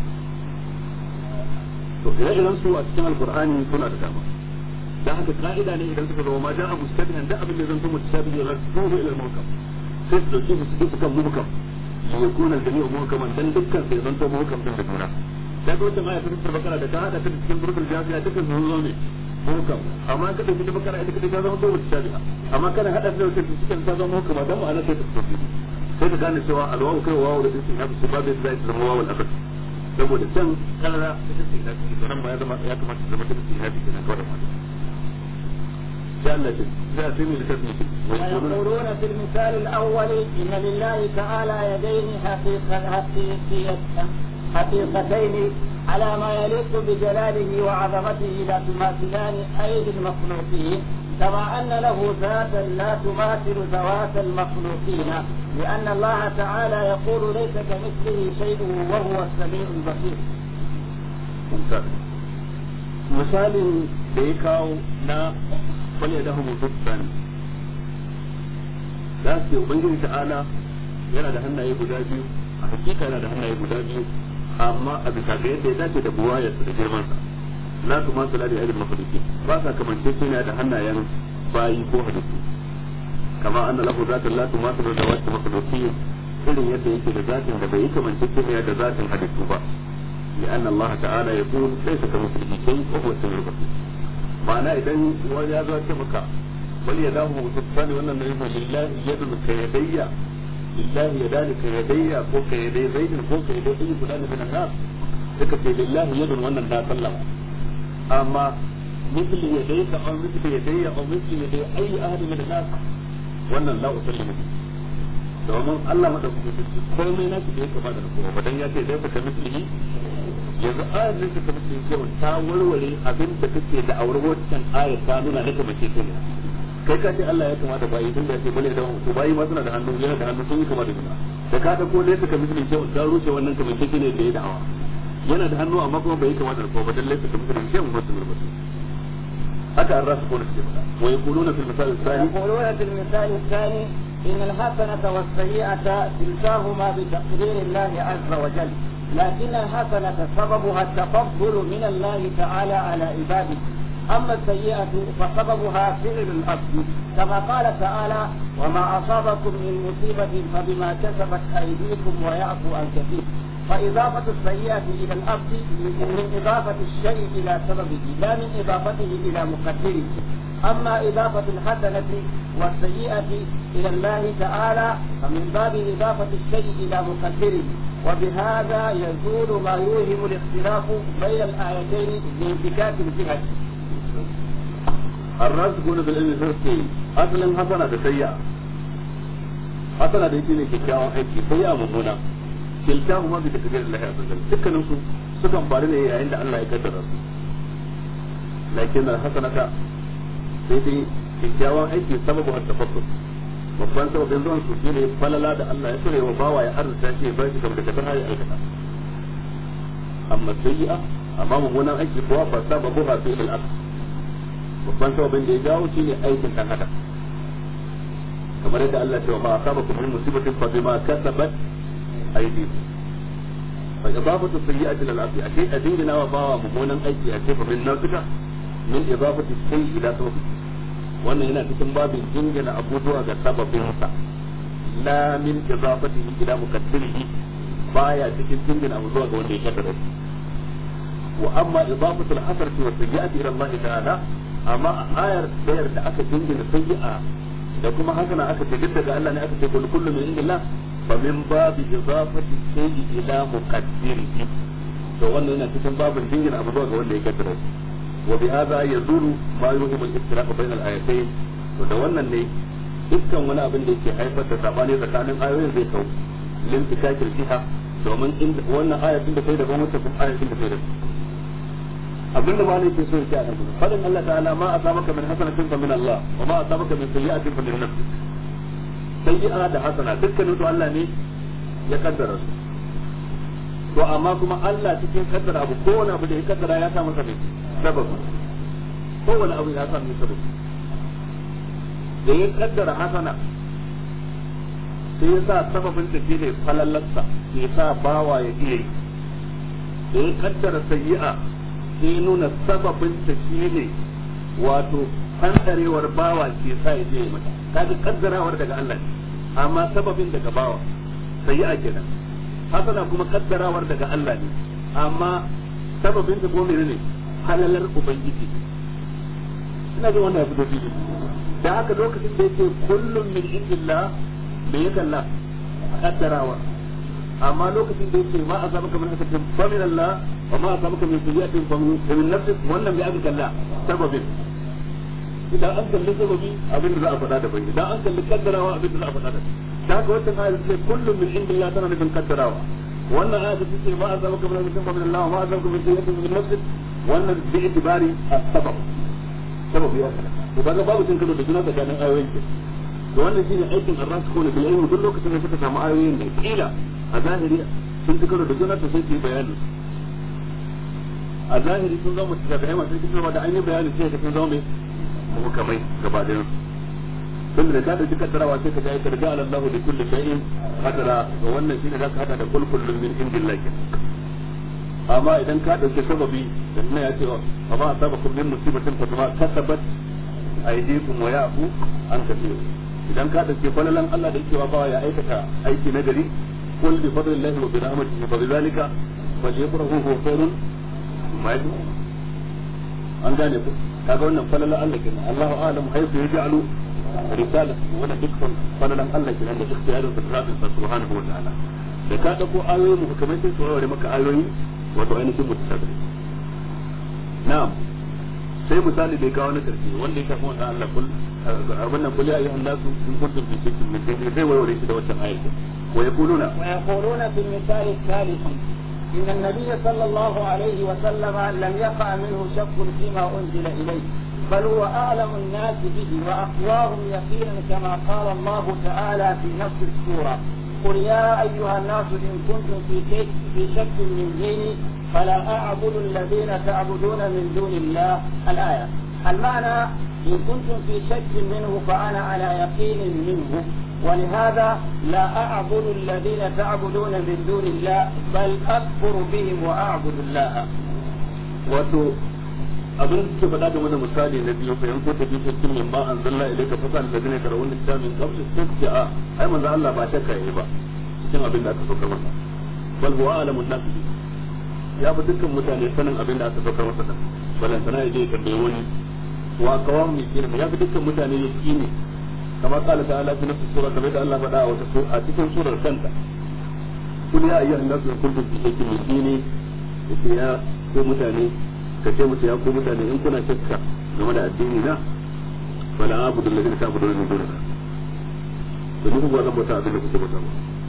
to ire-iren su a cikin alkur'ani suna da dama da haka ka'ida ne idan suka zo ma ja'a mustabihan da abin da zan tumu tasabi ya rasulu ila al-muhkam sai su dauki su su kan muhkam ya yakuna al-jami'u muhkaman dan dukkan sai zan to muhkam din da juna da ga wata ayatu ta bakara da ta hada ta cikin burkul jasiya dukkan su zo ne muhkam amma ka dauki ta bakara ita ta zama to mutasabiha amma kana hada da wata cikin ta zama muhkama dan ma'ana sai ta tafi sai ka gane cewa alwawu kai wawu da isin ya fi babu zai zama wawu al saboda can karara ita ce na ciki nan ma ya zama ya kamata zama ta ce hafi kenan kawai da sai Allah ce za a sami littafi ويقولون في المثال الأول إن لله تعالى يدين حقيقة حقيقتين على ما يليق بجلاله وعظمته لا تماثلان أيدي المخلوقين كما أن له ذاتا لا تماثل ذوات المخلوقين لأن الله تعالى يقول ليس كمثله شيء وهو السميع البصير. misalin da ya kawo na wani da hu sani za su ubangiji ta'ala yana da hannaye guda biyu a hakika yana da hannaye guda biyu amma a bisa ga yadda ya dace da buwayarsa da girmansa la tu ma sala da ilmin makhluqi ba sa kamance shi ne da hannayen bayi ko halittu kama anna lahu zatan la tu ma sala da wata makhluqi irin yadda yake da zatin da bai kamance shi ne da zatin halittu ba لأن الله تعالى يقول ليس كمثله شيء وهو السميع البصير معناه إذا وجاء ذا كمكة وليداه مبسوطتان وأن النبي لله يد كيدي لله يدان كيدي فوق يدي زيد فوق يدي أي فلان من الناس ذكر لله يد وأن الناس سلم أما مثل يديك أو مثل يدي أو مثل يدي أي أحد من الناس وأن لا أسلم به domin Allah madaukakin sarki komai na shi da ya kama da kowa ba dan ya ce dai ka mislihi yanzu ayar nan ka mislihi cewa ta warware abin da kake da aure wancan ayar ta nuna na kamar ce ne kai ka ce Allah ya kama da bayi tun da ya ce bane da ko bayi ma suna da hannu yana da hannu sun yi kama da juna da ka dauko ne suka musulun cewa da rushe wannan kamar take ne da ya da'awa yana da hannu amma kuma bai kamata da kowa ba dan laifin da musulun cewa musulun musulun haka an rasu kone suke faɗa wa yaquluna fil misal al-thani يقولون في المثال الثاني إن الحسنة والسيئة كلتاهما بتقدير الله عز وجل لكن الحسنة سببها التفضل من الله تعالى على عباده أما السيئة فسببها فعل الأصل كما قال تعالى وما أصابكم من مصيبة فبما كسبت أيديكم ويعفو عن كثير فإضافة السيئة إلى الأصل من إضافة الشيء إلى سببه لا من إضافته إلى مقدره أما إضافة الحسنة والسيئة إلى الله تعالى فمن باب إضافة الشيء إلى مقدره وبهذا يزول ما يوهم الاختلاف بين الآيتين بانفكاك الجهة الراسخون في العلم سنسكي أصلا حسنة سيئة حسنة da yake ne kyakkyawan aiki sai ya mummuna kiltahu ma bi takdir Allah azza wajalla dukkanin su sukan faru ne yayin da Allah ya kaddara su lakin al-hasanata sai dai kyakkyawan aiki sababu har tafakkur babban sababin zuwan su shine falala da Allah ya tsare wa bawa ya arzuta shi ya bashi kamar da har ya aikata amma sayyi'a amma mummunan aiki kuwa fa sababu ha fi'l al babban sababin da ya jawo shine aikin dan adam kamar yadda Allah ya ce wa ma asabakum min musibatin fa bima kasabat aydikum fa idafatu sayyi'ati lil abdi ashe a dingina wa bawa mummunan aiki a ce fa min nafsika min idafati sayyi ila sababi wannan yana cikin babin jingina abubuwa ga sababinsa la min idafatihi ila muqaddirihi baya cikin jingina abu zuwa ga wanda ya kaddara shi wa amma idafatu al-hasanati wa sayyi'ati ila Allah ta'ala amma a ayar dayar da aka jingina sayyi'a da kuma hasana aka ce duk daga Allah ne aka ce kullu kullu min indillah fa min babi idafati shay'i ila muqaddirihi to wannan yana cikin babin jingina abu zuwa ga wanda ya kaddara shi وبهذا يزول ما يوهم الاختلاف بين الايتين وده wannan ne dukkan wani abin da yake haifar da sabani tsakanin ayoyin zai kau lin fikakir jiha domin wannan ayatin da kai da gwamnati kuma ayatin da kai da abin da malai ke so yake a nan fadin Allah ta'ala ma asabaka min hasanatin fa min Allah wa ma asabaka min sayyi'atin fa min nafsik sayyi'a da hasana dukkanin su Allah ne ya kaddara su to amma kuma Allah cikin kaddara abu kowane abu da ya kaddara ya sa masa mai sababi kowane abu ya sa mai sababi da ya kaddara hasana sai ya sa sababin da shi ne falallarsa ya sa bawa ya iya yi da ya kaddara sayyi'a sai ya nuna sababin da shi ne wato hantarewar bawa ke sa ya je ya mata kaga kaddarawar daga Allah ne amma sababin daga bawa sayyi'a kenan hasana kuma kaddarawar daga Allah ne amma sababin da gome ne halalar ubangiji ina ga wannan fito fili da haka lokacin da yake kullum min indillah me ya kalla kaddarawa amma lokacin da yake ma azabaka min hasatin fa min Allah wa ma azabaka min sayyi'atin fa min nafsik wannan bai aka kalla sababin idan an kalli sababi abin da za a faɗa da bai idan an kalli kaddarawa abin da za a faɗa da da haka wannan ayat ce kullum min indillah tana nufin kaddarawa wannan ayat ce ce ma azabaka min hasatin fa min Allah wa ma azabaka min sayyi'atin fa min nafsik wannan bi itibari as-sabab sabab ya kana to kaga babu cin karo da juna tsakanin ayoyin ke to wannan shine aikin ar-rasikuna bil ilmi duk lokacin da suka samu ayoyin da kila a zahiri sun ci karo da juna to sai su yi bayani a zahiri sun zama mutasabi'ai masu cikin da an yi bayani sai ka sun zama mai muhkamai gaba ɗayan tun da ka dauki kaddarawa sai ka ga aikar ga Allah da kulli shay'in qadara to wannan shine zaka hada da kul kullun min indillahi amma idan ka dauki sababi da nan ya ce wa ma asabakum min musibatin fa bima kasabat aydikum wa ya'fu an kathir idan ka dauki falalan Allah da yake wa bawa ya aikata aiki na gari kul bi fadlillahi wa bi rahmatihi fa bidhalika falyafrahu huwa khairun mimma yajma'un an gane ku kaga wannan falalan Allah kenan Allahu a'lam haythu yaj'alu risala wannan dukkan falalan Allah kenan da ikhtiyarin sa subhanahu wa ta'ala da ka dauko ayoyi mu kamar sai su warware maka ayoyi wato ainihin mutasabbih na'am sai misali bai kawo na karshe wanda ya shafi wannan Allah kul abin nan kul ya ayyuhan nasu in kuntum fi shakkin min dini zai warware shi da wannan ayat wa yaquluna wa yaquluna fil misal الثالث إن النبي صلى الله عليه وسلم لم يقع منه شك فيما أنزل إليه بل هو أعلم الناس به وأقواهم يقينا كما قال الله تعالى في نفس السورة قل يا أيها الناس إن كنتم في شك في شك من ديني فلا أعبد الذين تعبدون من دون الله الآية المعنى إن كنتم في شك منه فأنا على يقين منه ولهذا لا أعبد الذين تعبدون من دون الله بل أكفر بهم وأعبد الله wato abin da suke faɗa game da misali na biyu fa yanko ta biyu cikin min ba an zalla ilai ka fasa da zane kara wani ta min kabsu sai ce a ai manzo Allah ba shakka yayi ba cikin abin da aka saukar masa bal huwa alamun nas ya fi dukkan mutane sanin abin da aka saukar masa da balan sana yaje ka bai wani wa kawam mai kina ya fi dukkan mutane ya kine kama kala ta'ala fi nafsi sura kamar da Allah faɗa a wata a cikin surar kanta kun ya ayyuhan nasu in kuntum fi shakkin min dini yace ya ko mutane ka ce musu ya ko mutane in kuna shakka game da addini na fala abudu alladhina ta'buduna min dunillah to ni kuma zan bauta abin da kuke bauta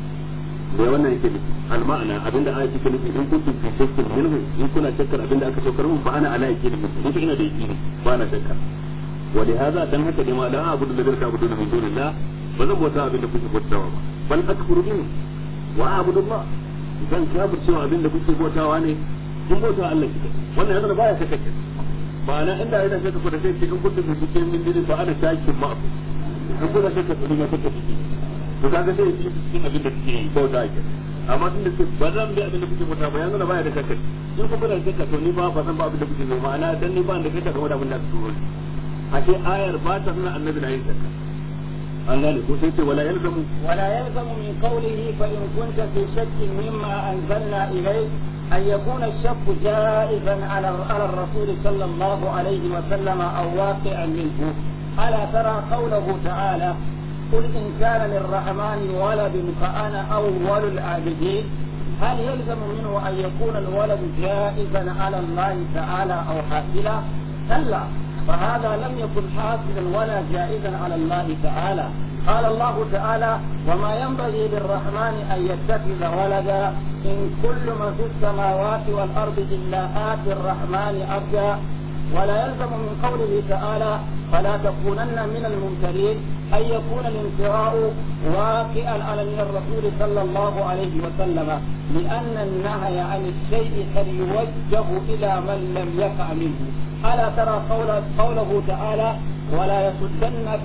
da wannan yake nufi al-ma'ana abinda ayati ke nufi in kuntum fi shakkin minhu in kuna shakkar abinda aka saukar mun ba ana ala yake nufi ni ina da yaqini ba na shakka wa li hadha dan haka ne ma la abudu alladhina ta'buduna min dunillah ba zan bauta abinda kuke bautawa ba bal akfuru bihi wa a'budu Allah zan kafircewa abinda kuke bautawa ne kun bauta Allah shi wannan yana baya shakka ke ba na inda yana shakka ko da sai cikin kuntum fi shakkin min dinin ba ana shakkin ma abu in kuna shakka to ne shakka ciki to kaga sai yi cikin abin da suke bauta ake amma tun da suke ba zan bi abin da kuke bauta ba yanzu na baya da shakka in ku kuna shakka to ni ba ba zan ba abin da kuke zo ma'ana dan ni ba da shakka game da abin da kuke zo a ce ayar ba ta nuna annabi na yin shakka an gane ko sai ce wala yalzamu ولا يلزم من قوله فإن كنت في شك مما أنزلنا إليك أن يكون الشك جائزا على على الرسول صلى الله عليه وسلم أو واقعا منه ألا ترى قوله تعالى قل إن كان للرحمن ولد فأنا أول العابدين هل يلزم منه أن يكون الولد جائزا على الله تعالى أو حاصلا؟ كلا فهذا لم يكن حاصلا ولا جائزا على الله تعالى قال الله تعالى وما ينبغي للرحمن أن يتخذ ولدا إن كل من في السماوات والأرض إلا آتي الرحمن عبدا ولا يلزم من قوله تعالى فلا تكونن من الممترين أن يكون الامتراء واقعا على من الرسول صلى الله عليه وسلم لأن النهي عن الشيء قد يوجه إلى من لم يقع منه ألا ترى قول قوله تعالى ولا يصدنك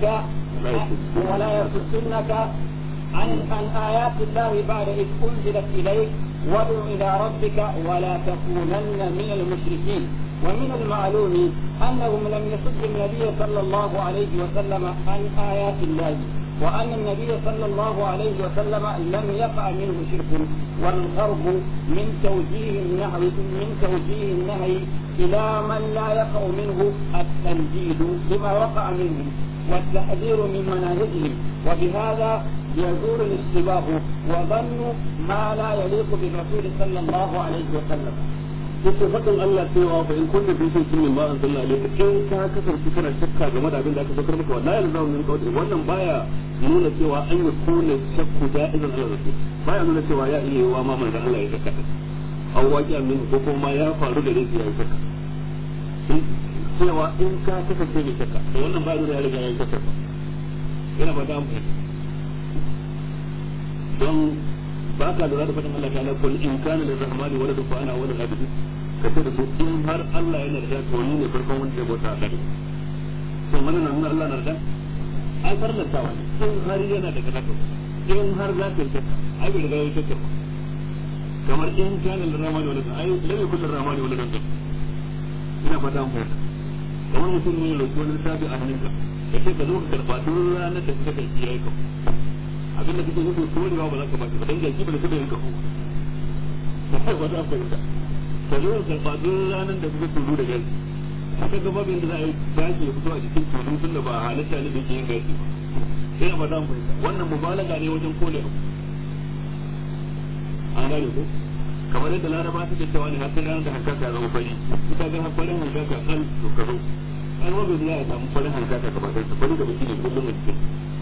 ولا يصدنك عن عن آيات الله بعد إذ أنزلت إليك وادع إلى ربك ولا تكونن من المشركين ومن المعلوم أنهم لم يصد النبي صلى الله عليه وسلم عن آيات الله وأن النبي صلى الله عليه وسلم لم يقع منه شرك والغرب من توجيه النهي من توجيه النهي إلى من لا يقع منه التنجيد بما وقع منه والتحذير من مناهجهم وبهذا يزول الاشتباه وظن ما لا يليق بالرسول صلى الله عليه وسلم yake faɗin Allah cewa fa in kunna fi shakkin min ma anzalna ilayka in ka kasance kana shakka game da abin da aka saukar maka wallahi yalzamu min qawli wannan baya nuna cewa an yi kuna shakku da'izan Allah rasul baya nuna cewa ya iya yiwa ma manzon Allah ya shakka aw waqi'a min ko kuma ya faru da rai ya shakka cewa in ka kasance mai shakka to wannan baya nuna ya riga ya shakka yana ba da amfani don ba ka lura da faɗin Allah ta'ala kul in kana lirrahmani waladu fa ana walad abidin ka ce da su in har Allah yana da to ni ne farkon wanda zai bauta a gare to mana nan Allah na da ai farlanta wani in har yana da kaza in har za ka yi shakka ai bai riga ya shakka ba kamar in kana lirrahmani waladu ai lam yakul lirrahmani waladu ina fata an fahimta kamar mutum ne ya roki wani littafi a hannunka ka ce ka zo ka karɓa duk ranar da suka kai yayi ka abin da kake nufi ko da ba za ka ba shi ba dan jaki ba da kake yin kafu sai ba za ka yi ta ka zo ka karɓa duk ranar da kuka tulu da gaji haka ga babin da za a yi gashi ya fito a jikin tulu tun da ba halitta ne da ke yin gashi sai ba za mu fahimta wannan mubalaga ne wajen kole abu an gane ko kamar yadda laraba suke cewa ne har sai ranar da hankaka ya zama fari ita ga farin hankaka kan to ka zo an wabe za a samu farin hankaka gaba ɗaya fari da baki ne kullum a cikin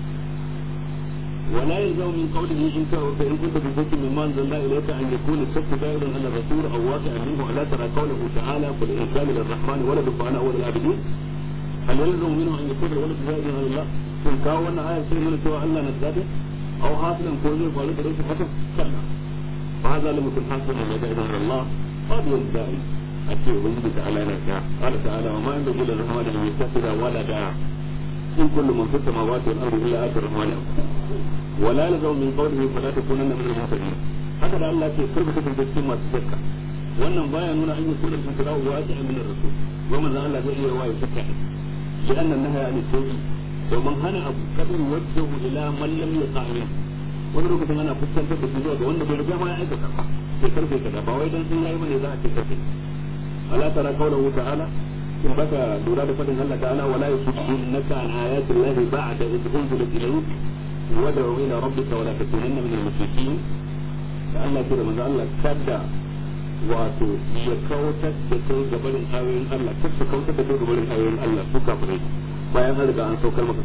ولا يلزم من قوله إن فإن كنت في شك مما أنزلنا إليك أن يكون الشك دائرا على الرسول أو واقعا منه ألا ترى قوله تعالى قل إن كان للرحمن ولد فأنا أول العابدين هل يلزم منه أن يكون الولد دائرا على الله إن كان آية شيء من سوى الله نزاده aw hasilan ko zai faru da rashin hakan kalla fa hadha lam yakun hasilan wa da'ina Allah qad yadda'i ake ubangiji ta ala yana ta qala ta'ala wa ma yanbaghi lir rahmani an yattakhidha walada in kullu man fis samawati wal ardi illa ati rahmani ولا يلزم من قوله فلا تكونن من المعتدين haka da Allah ce karka kasance cikin masu shakka wannan baya nuna an yi sunan kan tarawu wa ta min rasul wa manzo Allah zai iya waye shakka li anna nahya an sawi domin hana abu kadin wajhu ila man lam yaqamin wani lokacin ana fuskantar da shi zuwa ga wanda bai riga ma ya aikata ba sai karfe kaza ba wai dan sun yayi bane za a ce karfe ala tara qawluhu ta'ala in baka lura da fadin Allah ta'ala wala yusuddunaka an ayati llahi ba'da idh unzilat ilayk wad'u ila rabbika wala takunanna min al-mushrikeen da Allah ce da manzo Allah kada wato ya kautar da kai gabarin ayoyin Allah kar su kautar da kai gabarin ayoyin Allah su kafirai bayan an riga an saukar maka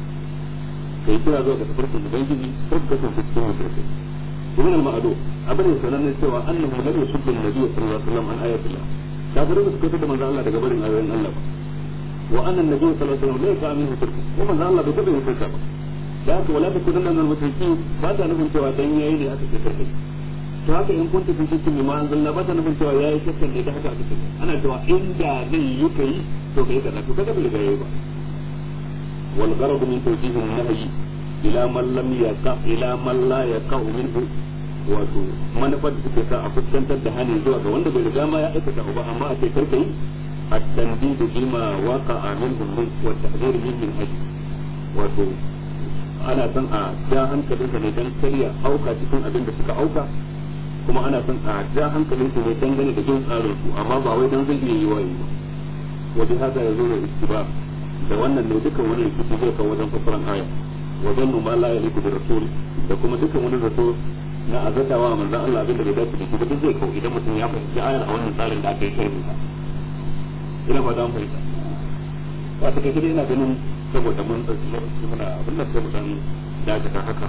kai kira zuwa ga tafarkin ubangiji kar ka kasance cikin mushrikai ibn al-ma'adu abin da sanan ne cewa annahu lam yusubbu an-nabiy sallallahu alaihi wasallam an ayatillah kafirai ba su kautar da manzo Allah daga barin ayoyin Allah ba wa anna an-nabiy sallallahu alaihi wasallam la yaqamu minhu shirku ko manzo Allah bai taɓa yin shirka ba da haka wala takunanna min al-mushrikeen ba ta nufin cewa dan yayi ne aka ce karkai to haka in kunta fi shakkin ma anzalna ba ta nufin cewa yayi shakkan ne da haka aka ce ana cewa inda zai yi kai to kai kaza to kaga bai yayi ba wal gharad min tawjih an-nahy ila man lam yaqa ila man la yaqa minhu wato manufar da suke sa a fuskantar da hani zuwa ga wanda bai riga ma ya aikata ba amma a ce karka yi at-tandid bima waqa'a minhum min wa tahdhir min min ajli wato ana son a ja hankalinsa ne dan karya auka cikin abin da suka auka kuma ana son a ja hankalin su ne dangane da jin tsarin su amma ba wai dan zai iya yi wayi ba wajen haka ya zo da istiba da wannan ne dukkan wani rikici zai kawo wajen fasaran aya wajen mu ma la ya liku da rasul da kuma dukkan wani rasul na azatawa manzon Allah abin da bai dace da shi ba duk zai kawo idan mutum ya fahimci ayar a wannan tsarin da aka yi sharhi ta ina ba dan fahimta ba ta kai ina ganin saboda mun ɗauki lokaci muna abin da sai mu dan dakata haka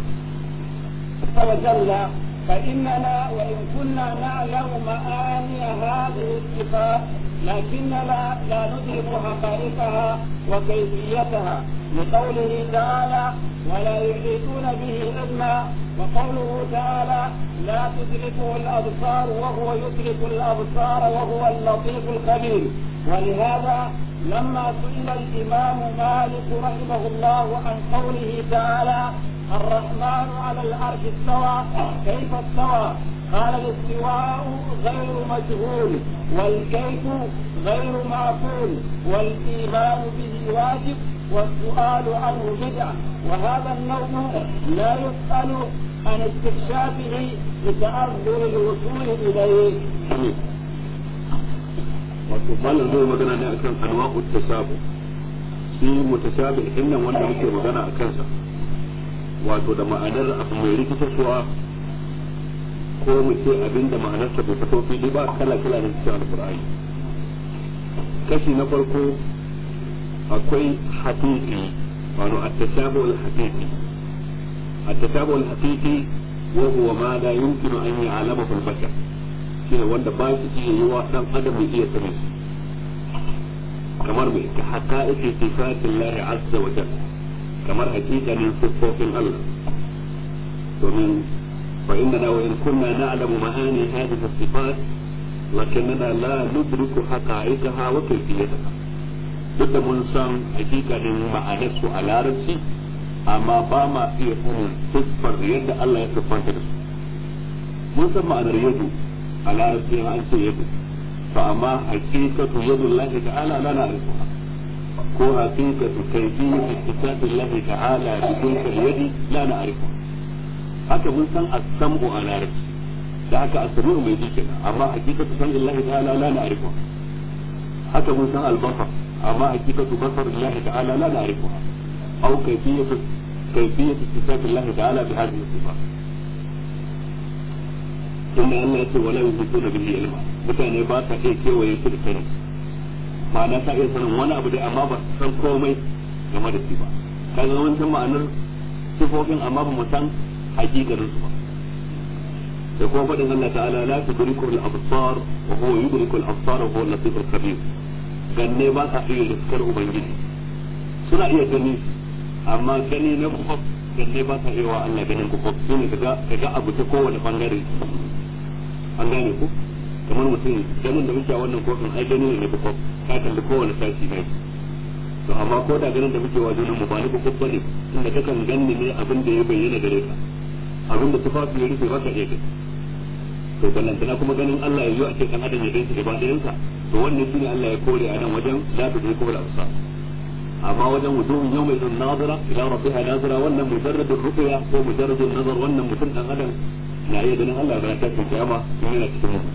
وجل فإننا وإن كنا نعلم معاني هذه الصفات لكننا لا ندرك حقائقها وكيفيتها لقوله تعالى ولا يحيطون به علما وقوله تعالى لا تدركه الأبصار وهو يدرك الأبصار وهو اللطيف الخبير ولهذا لما سئل الإمام مالك رحمه الله عن قوله تعالى الرحمن على العرش استوى كيف استوى قال الاستواء غير مجهول والكيف غير معقول والإيمان به واجب والسؤال عنه بدعة وهذا النوم لا يسأل عن استكشافه لتأذر الوصول إليه wato malam zai magana ne akan anwa'u tasabu shi mutasabi din nan wanda muke magana a kansa wato da ma'anar abu mai rikitarwa ko mu ce abin da ma'anarsa bai fito fili ba kala kala ne cikin alqur'ani kashi na farko akwai haqiqi wato at-tashabu al-haqiqi at-tashabu al-haqiqi wa huwa ma la yumkinu an ya'lamahu al-bashar shine wanda ba shi iya yi wa dan adam ya iya sanin shi kamar mai ta haqa'iqi sifatin Allah azza wa jalla kamar hakikanin siffofin Allah domin fa inna wa in kunna na'lamu ma'ani hadhihi as-sifat lakinnana la nudriku haqa'iqaha wa kayfiyataha duk da mun san hakikanin ma'anar su a larabci amma ba ma iya sanin siffar yadda Allah ya siffanta da su mun san ma'anar yadu a larabci an ce yadu to amma hakikatu yadu Allah ta'ala la na'rifuha ko hakikatu kayfiyatu sifati Allah ta'ala bi tilka yadi la na'rifuha haka mun san as-sam'u a larabci da haka as-sami'u mai ji kenan amma hakikatu san Allah ta'ala la na'rifuha haka mun san al-basar amma hakikatu basar Allah ta'ala la na'rifuha aw kayfiyatu kayfiyatu sifati Allah ta'ala bi hadhihi sifat inda Allah ya ce wala yusuna bihi ilma mutane ba sa iya kewaye su da sani ma'ana ta iya sanin wani abu dai amma ba su san komai game da shi ba kaga wancan ma'anar sifofin amma ba mu san hakikarin su ba da kuma faɗin Allah ta'ala la tudriku al-absar wa huwa yudriku al-absar wa huwa al-latif al-khabir ganne ba sa iya riskar ubangiji suna iya gani amma gani na ganne ba sa iya wa Allah ganin ku shi ne kaga kaga abu ta kowane bangare an gane ku kamar mutum ganin da muke a wannan kofin ai gani ne na kof ka kalli kowane sashi ne to amma ko da ganin da muke wa junan mu ba ni kof bane inda kakan ganni ne abin da ya bayyana gare ka abin da tufafi ya rufe baka iya gani to ballantana kuma ganin Allah ya yi a cikin adam ya ganshi gaba ɗayansa to wannan shine Allah ya kore a nan wajen la ta ko da usa amma wajen wujuhun yawma idun nazira ila rabbiha nazira wannan mujarradul ruqya ko mujarradul nazar wannan mutum dan adam na iya ganin Allah ga ta kiyama in yana cikin mu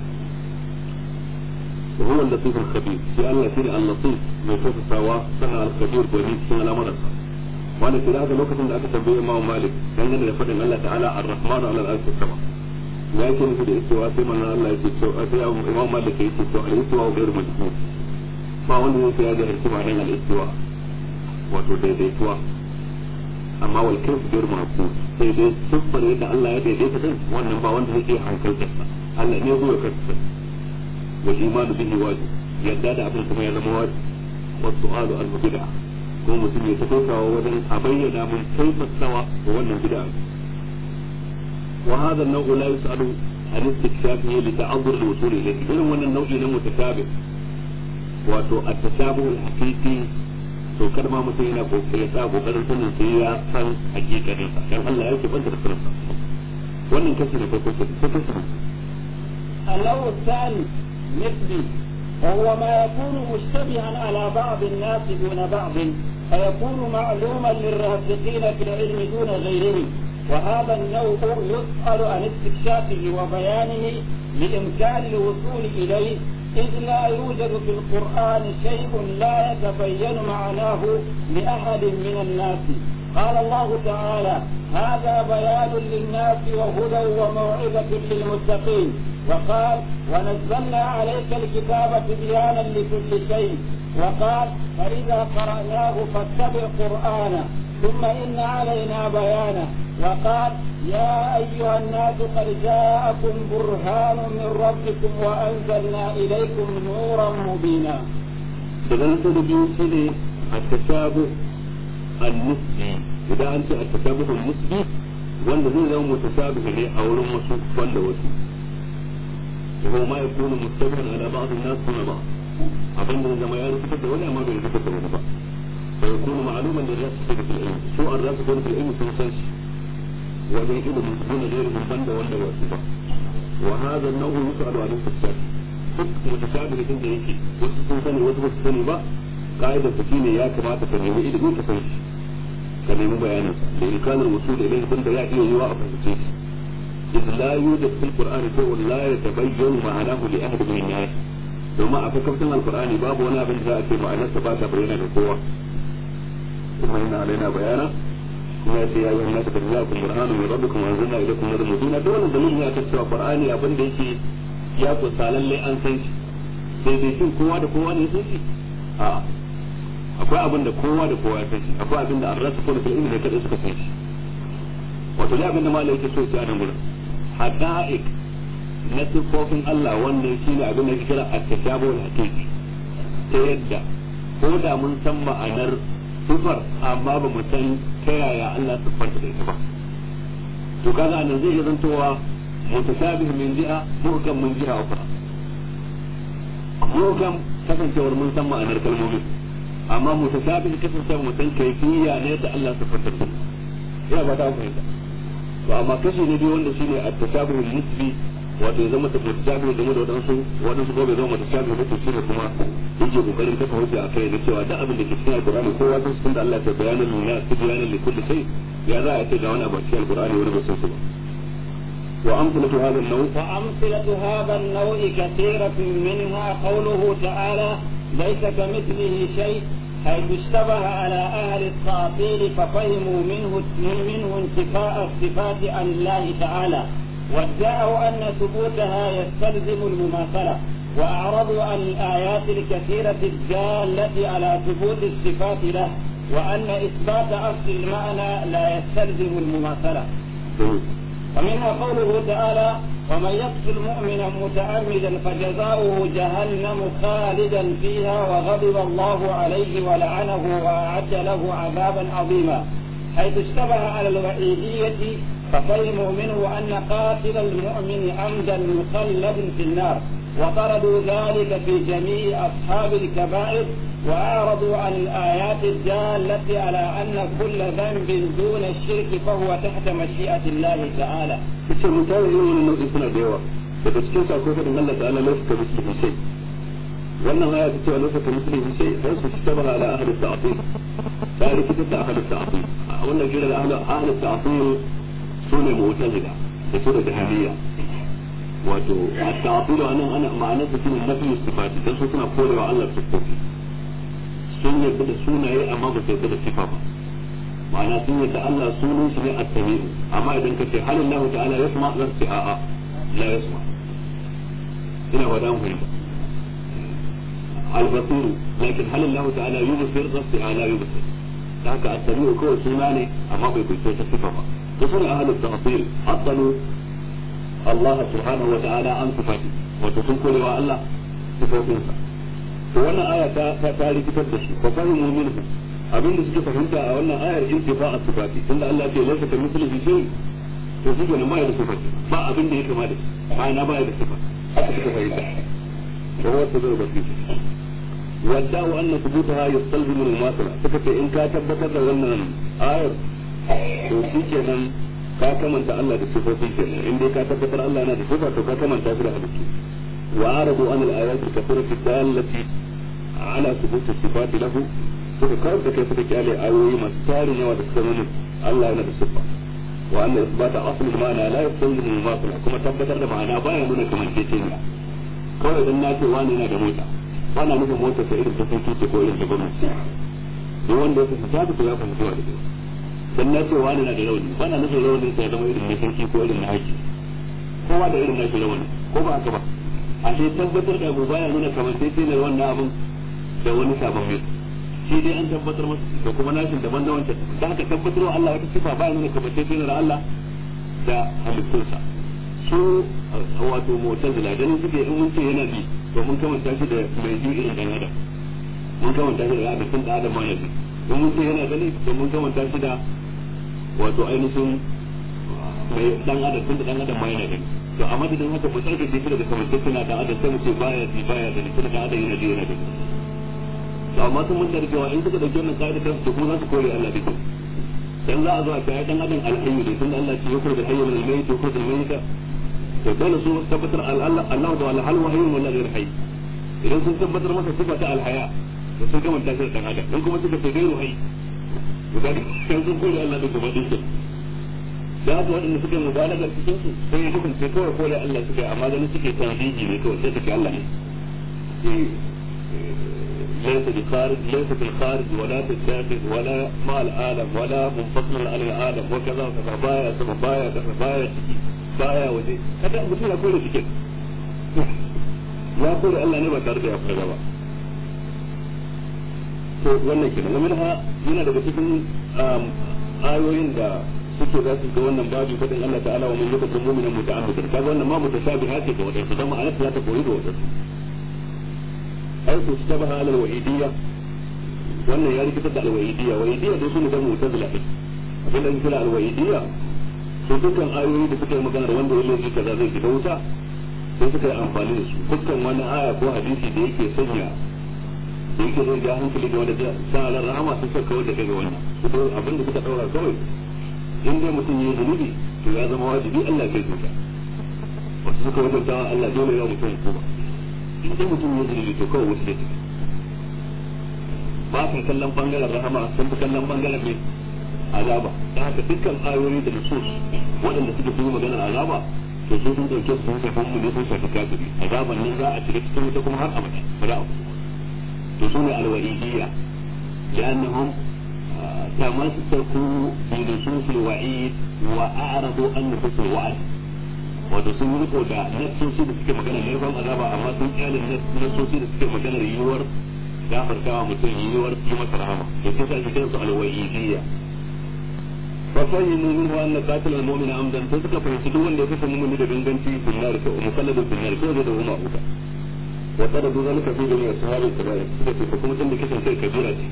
وهو اللطيف الخبير في الله سيري اللطيف mai tausasawa sana al-kabir gwani cikin al'amuransa wanda ke da haka lokacin da aka tambaye Imam Malik dangane da faɗin Allah ta'ala ar-Rahman ala al-arshi sama ya yake nufi da istiwa sai manzon Allah yake cewa sai Imam Malik yake cewa al-istiwa wa ghairu majhul ba wanda zai sai ya ga hikima dan al-istiwa wato daidaituwa amma wal kayf ghairu maqbul sai dai siffar yadda Allah ya daidaita din wannan ba wanda zai iya hankalta Allah ne zuwa kansa wal imanu bihi wajib yadda da abin kuma ya zama wajib wa su'alu al-bid'ah ko mutum ya tafi kawo wajen a bayyana mun kaifa sawa da wannan bid'a وهذا النوع لا يسأل عن استكشافه لتعذر الوصول إليه إذن وانا النوع نوع متشابه wato التشابه الحقيقي to kar ma mutum yana kokari sa kokarin sanin sai ya san hakikanin sa dan Allah ya kibanta da sanin sa wannan kashi ne farko sai kashi النوع الثاني مثلي وهو ما يكون مشتبها على بعض الناس دون بعض فيكون معلوما للراسخين في العلم دون غيرهم وهذا النوع يسأل عن استكشافه وبيانه لإمكان الوصول إليه إذ لا يوجد في القرآن شيء لا يتبين معناه لأحد من الناس قال الله تعالى هذا بيان للناس وهدى وموعظة للمتقين وقال ونزلنا عليك الكتاب تبيانا لكل شيء وقال فإذا قرأناه فاتبع قرآنه ثم إن علينا بيانه وقال يا أيها الناس قد جاءكم برهان من ربكم وأنزلنا إليكم نورا مبينا daga da biyu shi ne a tashabu al-nisbi idan an ce a tashabu al-nisbi wanda zai zama mutashabi ne a wurin wasu wanda wasu وهو ما يكون مشتبها على بعض الناس دون بعض abin da zama ya rubuta da wani amma bai rubuta da wani ba فيكون معلوما للناس في العلم سوء الناس يكون في العلم في مسلسل ومن علم دون غيرهم بند ولا واسبة وهذا النوع يسأل عن الاستفسار duk mutashabihi din da yake wasu sun sani wasu basu sani ba ka'idar ta shine ya kamata ka nemi ilimi ka san shi ka nemi bayanin da imkanin wasu da ilimi din da ya iya yiwa a fahimce shi إذ لا يوجد في القرآن شيء لا يتبين معناه لأحد من الناس domin a fakafin alkur'ani babu wani abin da za a ce ma'anarsa ba ta bayyana da kowa kuma yana alaina bayana kuma ya ce ya yi nasa da za ku burhanu mai rabbi kuma zanna ila kuma da mutuna da wannan dalilin ya ta cewa qur'ani abin da yake ya kusa lalle an san shi sai dai shin kowa da kowa ne san shi a akwai abin da kowa da kowa ya san shi akwai abin da an rasa ko da ilimi ne kada suka san shi wato ya abin da malai yake so ya nan gurin haqa'iq na siffofin Allah wannan shi ne abin da ke kira at-tashabuh al-haqiqi ta yadda ko da mun san ma'anar sifar amma ba mu san ta yaya Allah siffanta da ita ba to kaga anan zai iya zantowa mutashabih min jiha muhkam min jiha ukhra muhkam kasancewar mun san ma'anar kalmomin amma mutashabih kasancewar mun san kaifiya ne da Allah siffanta da ina ba ta fahimta to amma kashi ne biyu wanda shine at-tashabuh al-nisbi wato ya zama ta mutashabi game da wadansu wadansu ko bai zama mutashabi ba to shi ne kuma yake kokarin kafa hujja a kai da cewa da abin da ke cikin alqur'ani kowa sun san da Allah ya bayyana lana su bayyana li kulli shay ya za a ce ga wani abu cikin alqur'ani wani ba san su ba wa amsalatu hadha an-naw wa amsalatu hadha an-naw kathiratun minha qawluhu ta'ala laysa kamithlihi shay حيث اشتبه على أهل التعطيل ففهموا منه منه انتفاء الصفات عن الله تعالى وادعوا أن ثبوتها يستلزم المماثلة وأعرضوا عن الآيات الكثيرة الدالة على ثبوت الصفات له وأن إثبات أصل المعنى لا يستلزم المماثلة ومنها قوله تعالى ومن يقتل مؤمنا متعمدا فجزاؤه جهنم خالدا فيها وغضب الله عليه ولعنه وأعد له عذابا عظيما حيث اشتبه على الوعيدية ففهموا منه أن قاتل المؤمن عمدا مخلد في النار وطردوا ذلك في جميع أصحاب الكبائر وأعرضوا عن الآيات الدالة على أن كل ذنب دون الشرك فهو تحت مشيئة الله تعالى. kace mutane irin wannan nau'in suna da yawa daga cikin sa akwai fadin Allah ta'ala laisa ka mislihi shay wannan aya ta ce laisa ka mislihi shay sai su tabbata ala ahli ta'til ta rikita ta ahli ta'til a wannan gira da ahli ahli ta'til sune mu'tazila da su da jahiliya wato at-ta'til anan ana ma'anar su shine nafi sifati dan su suna korewa Allah sifofi sun yarda da sunaye amma ba su yarda da sifa ba ma'ana sun yarda Allah sunan shi ne at-sami'u amma idan ka ce hal Allah ta'ala yasma zan ce a'a la yasma ina wa dan fahimta al-basir lakin hal Allah ta'ala yubsir zan ce a'a la yubsir da haka at-sami'u kawai suna ne amma bai kunce ta sifa ba to sun ahlul ta'til asalu Allah subhanahu wa ta'ala an sifati wato sun korewa Allah sifofinsa to wannan aya ta ta rikitar da shi fa fahimu minhu abin da suke fahimta a wannan ayar intifa a sifati tunda Allah ya ce laysa ka mithlihi shay to shi ne mai da sifati ba abin da ya kama da ba na ba da sifa haka suka fahimta to wasu zai ba su wadda'u anna thubutaha yastalzimu al-mumathala suka ce in ka tabbatar da wannan ayar to shi kenan ka kamanta Allah da sifofi kenan in dai ka tabbatar Allah yana da sifa to ka kamanta shi da halittu wa aradu an al-ayat al-kathirati dallati ala thubut as-sifati lahu suka kawar da kai suka kyale ayoyi masu tarin yawa da suka nuna Allah yana da siffa wa anna isbata aslul ma'ana la yastalzimu al-mumathala kuma tabbatar da ma'ana baya nuna kamanceceniya kawai dan na ce wani yana da mota bana nufin motar ta irin ta sarki ce ko irin ta gwamnati duk wanda ya fahimta ta ya fahimta wa da kyau dan na ce wani na da rauni bana nufin rauni sai zama irin na sarki ko irin na haji kowa da irin nashi rauni ko ba haka ba a sai tabbatar da abu baya nuna kamar sai sai wannan abun da wani sabon mai shi dai an tabbatar masa da kuma nashin daban da wancan da haka tabbatar wa Allah wata sifa baya nuna kamar sai sai Allah da halittunsa su wato mu'tazila dan suke in mun ce yana bi to mun kamanta shi da mai ji irin dan adam mun kamanta shi da adam da adam ma yanzu in mun ce yana gani to mun kamanta shi da wato ainihin mai dan adam tun da dan adam ma yana gani to a madadin haka mu tsarkake shi daga kamantacce na dan adam sai mu ce baya ji baya gani tun da dan adam yana ji yana gani to amma sun mun da cewa in suka dauki wannan kaida ta su kuma za su kore Allah da dan za a zo a kai dan adam alhayyu ne tun da Allah ya ce da hayyu min al-mayyit wa khudh al-mayyita to dole su tabbatar Allah Allah da wala hal wahyu wala ghayr hayy idan sun tabbatar masa sifa ta al-haya to sun gama ta da dan adam in kuma suka ce gairu hayy to ga kan sun kore Allah da gaba din da haka waɗanda suke mubalaga cikin su sai ya kasance kawai kore Allah suke amma ganin suke tanziji ne kawai sai suke Allah ne ليس بخارج ليس في الخارج ولا في الداخل ولا مع العالم ولا منفصل عن العالم وكذا وكذا بايا كذا بايا كذا بايا ciki baya waje kada mutum ya kore cikin ya kore Allah ne ba tare da ya fara ba to wannan kenan gamin ha yana daga cikin ayoyin da suke za su ga wannan babu fadin Allah ta'ala wa man yakun mu'minan muta'ammidan kaga wannan ma mutashabiha ce ga wadansu dan ma'anar ta ta koyi da wadansu ai su shabaha ala al-wa'idiyya wannan ya rikitar da al-wa'idiyya wa'idiyya dai sun da mu'tazila abin da kira al-wa'idiyya to dukkan ayoyi da suka yi magana da wanda ya laifi kaza zai shiga wuta sai suka yi amfani da su dukkan wani aya ko hadisi da yake sanya da yake zai ja hankali da wanda sa ran rahama sun suka kawar da kai ga wannan su abin da suka daura kawai in dai mutum ya yi zunubi to ya zama wajibi Allah ya kai wuta wasu suka wajabta Allah dole ya mutum ko ba in dai mutum ya zunubi to kawai wasu da ba ka kallon bangaren rahama sun fi kallon bangaren mai azaba da haka dukkan ayoyi da nusus waɗanda suke sun yi magana azaba to sun sun ɗauke su sun shafi mu ne sun shafi kafiri azaban nan za a shiga cikin wuta kuma har abada ba za a to su ne alwa'idiyya لأنهم تمسكوا بنصوص الوعيد وأعرضوا عن نصوص الوعد wato sun yi riko da nassosi da suke magana laifin azaba amma sun kyale nassosi da suke magana yiwuwar gafartawa mutum yiwuwar yi masa rahama to sai sa shi kansu alwa'idiyya ففهموا منه ان قاتل المؤمن عمدا فسك فيسدوا wanda ya kashe mumuni da ganganci fi nar ko musalladun fi nar ko da huma uka wa taradu zalika fi jami'i ashabi kabair suka ce kuma tunda kisan kai kabira ce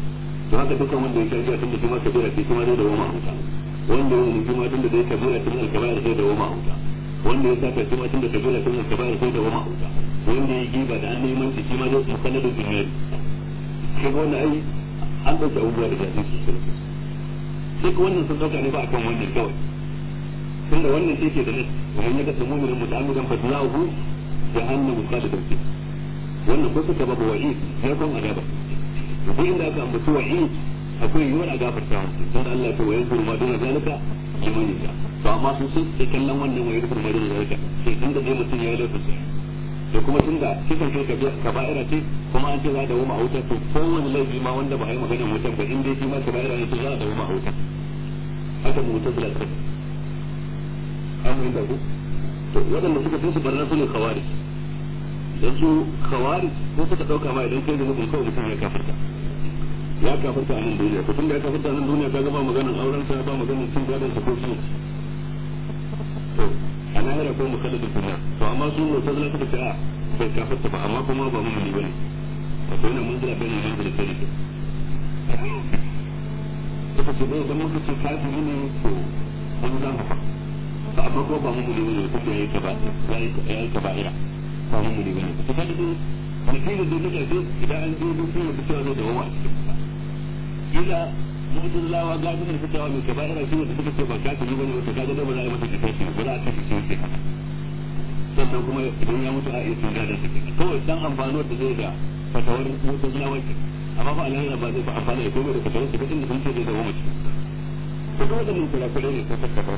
to haka dukkan wanda ya shagiya tun da shi ma kabira ce shi ma zai da wama huta wanda ya wani jima tun da zai kabira tun da kabira sai da wama huta wanda ya saka shi ma tun da kabira tun da kabira sai da wama huta wanda ya giba da an neman shi shi ma zai musalla da duniya shi ga wannan ai an ɗauki abubuwa da jafi su su duk wannan sun ɗauka ne ba akan wannan kawai tun da wannan shi ke da nan wani ya kasa muminin mutamidan fasilahu jahannamu khalidan fi wannan ko suka babu wa'i ya kon azaba duk inda aka ambaci wa'i akwai yiwuwar a gafarta musu don Allah ta wayar kurma don zalika liman yasha to amma su sun sai kallon wannan wayar kurma don zalika sai tun da dai mutum ya yi laifin da kuma tun da kisan kai kaba'ira ce kuma an ce za a dawo a wuta to kowane laifi ma wanda ba a yi maganar wutar ba in dai shi ma kaba'ira ne to za a dawo a wuta haka mu wutar da kai an mu inda ku to waɗanda suka fi su barna su ne khawarij dan su khawarij ko suka dauka ma idan kai da mutum kawai mutum ya kafarta ya kafarta a nan duniya to tunda ya kafarta a nan duniya kaga ba maganar auren sa ba maganar cin gadon sa ko shi to a lahira ko mukallafin kuma to amma su ne ta zama suka ce a bai kafarta ba amma kuma ba mu ne bane wato yana munzila bai ne munzila sai ne suka ce dai idan muka ce kafiri ne to an za mu fa amma ko ba mu ne bane kuma yayi ka ba yayi ka ba ira ba mu ne bane to kaga dai mutum da duk da duk idan an je duk sai ya cewa zai dawo a cikin ba ila mu'tazilawa ga da suka cewa mai kaba'ira shi wanda suka ce ba kafiri bane wata kaga da ba za a yi masa kifashi ba za a kashe shi sai sannan kuma idan ya mutu a iya tun da suke kawai dan amfanuwar da zai da fatawar mu'tazilawa ke amma ba alheri ba zai fa amfana da komai da fatawar su ba inda sun ce zai dawo mace ko kuma da mun kula kula ne ko tattafa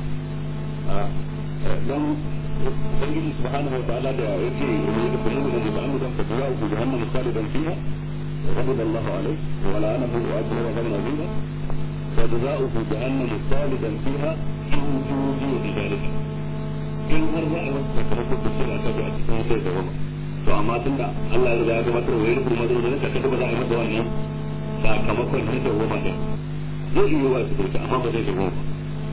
dan ubangiji subhanahu wa ta'ala da yake ne da kullu da ba an da fa zuwa ku jahannam khalidan fiha غضب الله عليه ولعنه واجره غضبا عظيما فجزاؤه جهنم خالدا فيها ان جوزي بذلك in har za a yi wasu sakamakon da shi a kaji a cikin sai da goma to amma tun da Allah ya riga ya gabatar wa yadda kuma zai zai kada ba za a yi masa wannan sakamakon na da goma ɗin zai iya wa su dauki amma ba zai da goma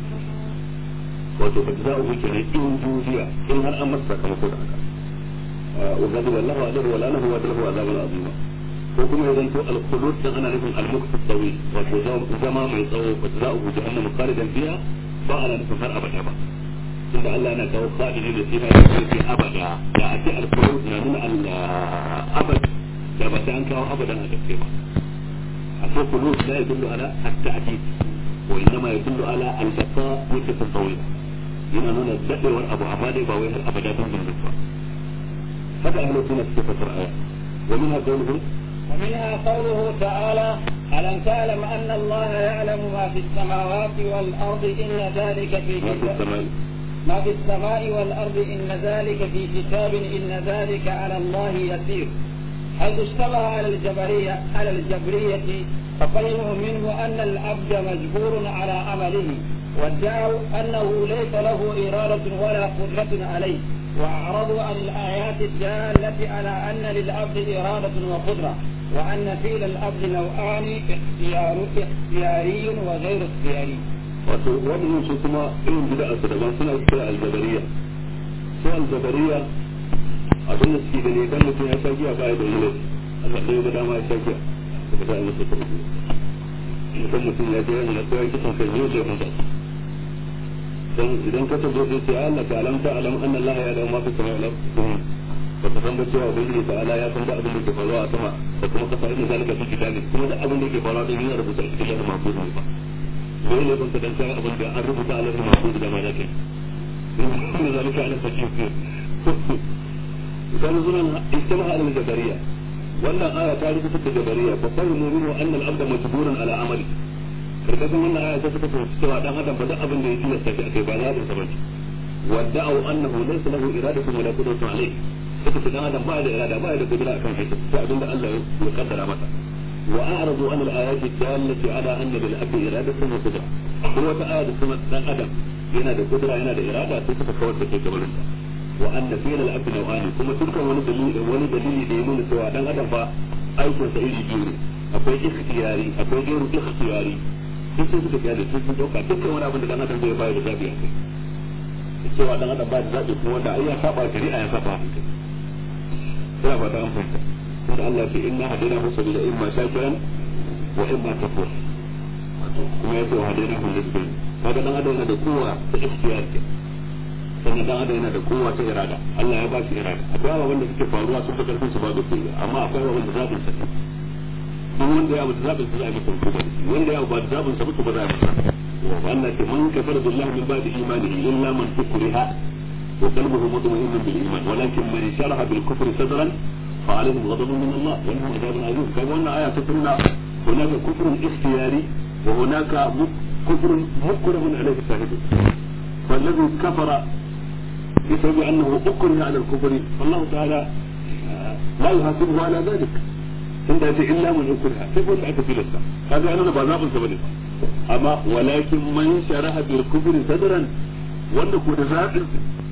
wato ba za a wuce ne in juziya in har an masa sakamako da haka wa gadi wallahu adaru wala nahu wa dalahu azabun azima ko kuma ya zanto al-khulud dan ana nufin al-muqtas tawi wato zama mai tsawo ba za a wuce annabi khalidan biya ba ana nufin har abada ba tunda Allah yana kawo fa'ili da sina da ke abada da a ce al-khulud na nuna al-abad da ba sai an kawo abadan a gaske ba a ce khulud la yadullu ala at-ta'did wa innama yadullu ala al-baqa muddatun tawila yana nuna dadewar abu amma dai ba wai har abada don bin ba haka ahlus sunna suke fasara aya wa minha qawluhu ومنها قوله تعالى ألم تعلم أن الله يعلم ما في السماوات والأرض إن ذلك في ما في كتاب السماء ما في السماء والأرض إن ذلك في كتاب إن ذلك على الله يسير حيث اشتبه على الجبرية على الجبرية ففهموا منه أن العبد مجبور على عمله وادعوا أنه ليس له إرادة ولا قدرة عليه وأعرضوا عن الآيات الدالة على أن للعبد إرادة وقدرة وأن فعل العبد نوعان اختيار اختياري وغير اختياري wato waɗannan su kuma irin bid'a su daban suna kira aljabariya su aljabariya abin da suke gani idan mutum ya sha giya ba ya da wani laifi Allah ɗaya ga dama ya sha giya da ba za a yi masa tauki idan mutum ya je yana na koyar kisan kai zai zai hunta dan idan ka tabo zai ce Allah ta alam ta alam anna Allah ya da ma fi sama wal ba ka san ba cewa ubangiji ta ala ya san da abin da ke faruwa a sama da kuma kasa inda zalika fi kitabi kuma da abin da ke faruwa din yana rubuta a cikin lahir mahfuz ne ba dole ne ban ka dan kai abin da an rubuta a lahir mahfuz da ma zaka inda zalika ala fakir kan zunan istamaha al jabariya wannan aya ta rubuta da jabariya fa fahimu minhu anna al abda majburun ala amali karkashin wannan aya ta suka fahimci cewa dan adam ba duk abin da ya tilasta shi akai ba za a ba wadda'u annahu laysa lahu iradatun wala qudratun alayh suka ce dan adam ba da irada ba da kudura akan aiki sai abin da Allah ya kaddara masa wa a'radu an al-ayat dallati ala anna lil abdi iradatun wa qudra kuma wata aya da kuma dan adam yana da kudura yana da irada sai suka kawar da kai gaban sa wa anna fi'l al-abdi naw'ani kuma dukkan wani dalili wani dalili da ya nuna cewa dan adam fa aikin sa iri biyu ne akwai ikhtiyari akwai gairu ikhtiyari duk sun suka kyale sun sun dauka dukkan wani abin da dan adam zai bayar da zabi a kai cewa dan adam ba da zabi kuma wanda ai ya saba shari'a ya saba hankali ina ba ta amfanta kuma Allah ce inna hadina hu sabila imma shakiran wa in ma kafur kuma ya ce wa hadai na hulun bin kaga dan adam yana da kowa ta ikhtiyar ke sannan dan adam yana da kowa ta irada Allah ya ba shi irada akwai ababen da suke faruwa sun fi karfin su ba da kullu amma akwai ababen da zabin sa duk wanda ya abu da zabin sa za a yi masa hukuma da shi wanda ya abu ba da zabin sa ba ba za a yi masa وأن من كفر بالله من بعد إيمانه إلا من أكره وقلبه مطمئن بالإيمان ولكن من شرح بالكفر صدرا فعليهم غضب من الله ولهم عذاب عظيم كما أن آية تقولنا هناك كفر اختياري وهناك كفر مكره عليه شاهد فالذي كفر بسبب أنه أكره على الكفر فالله تعالى لا يحاسبه على ذلك عند إلا من أكره كيف أنت في لسه هذا أنا بذاب سبب amma walakin man sharaha bil kufri sadran wanda ko da zabin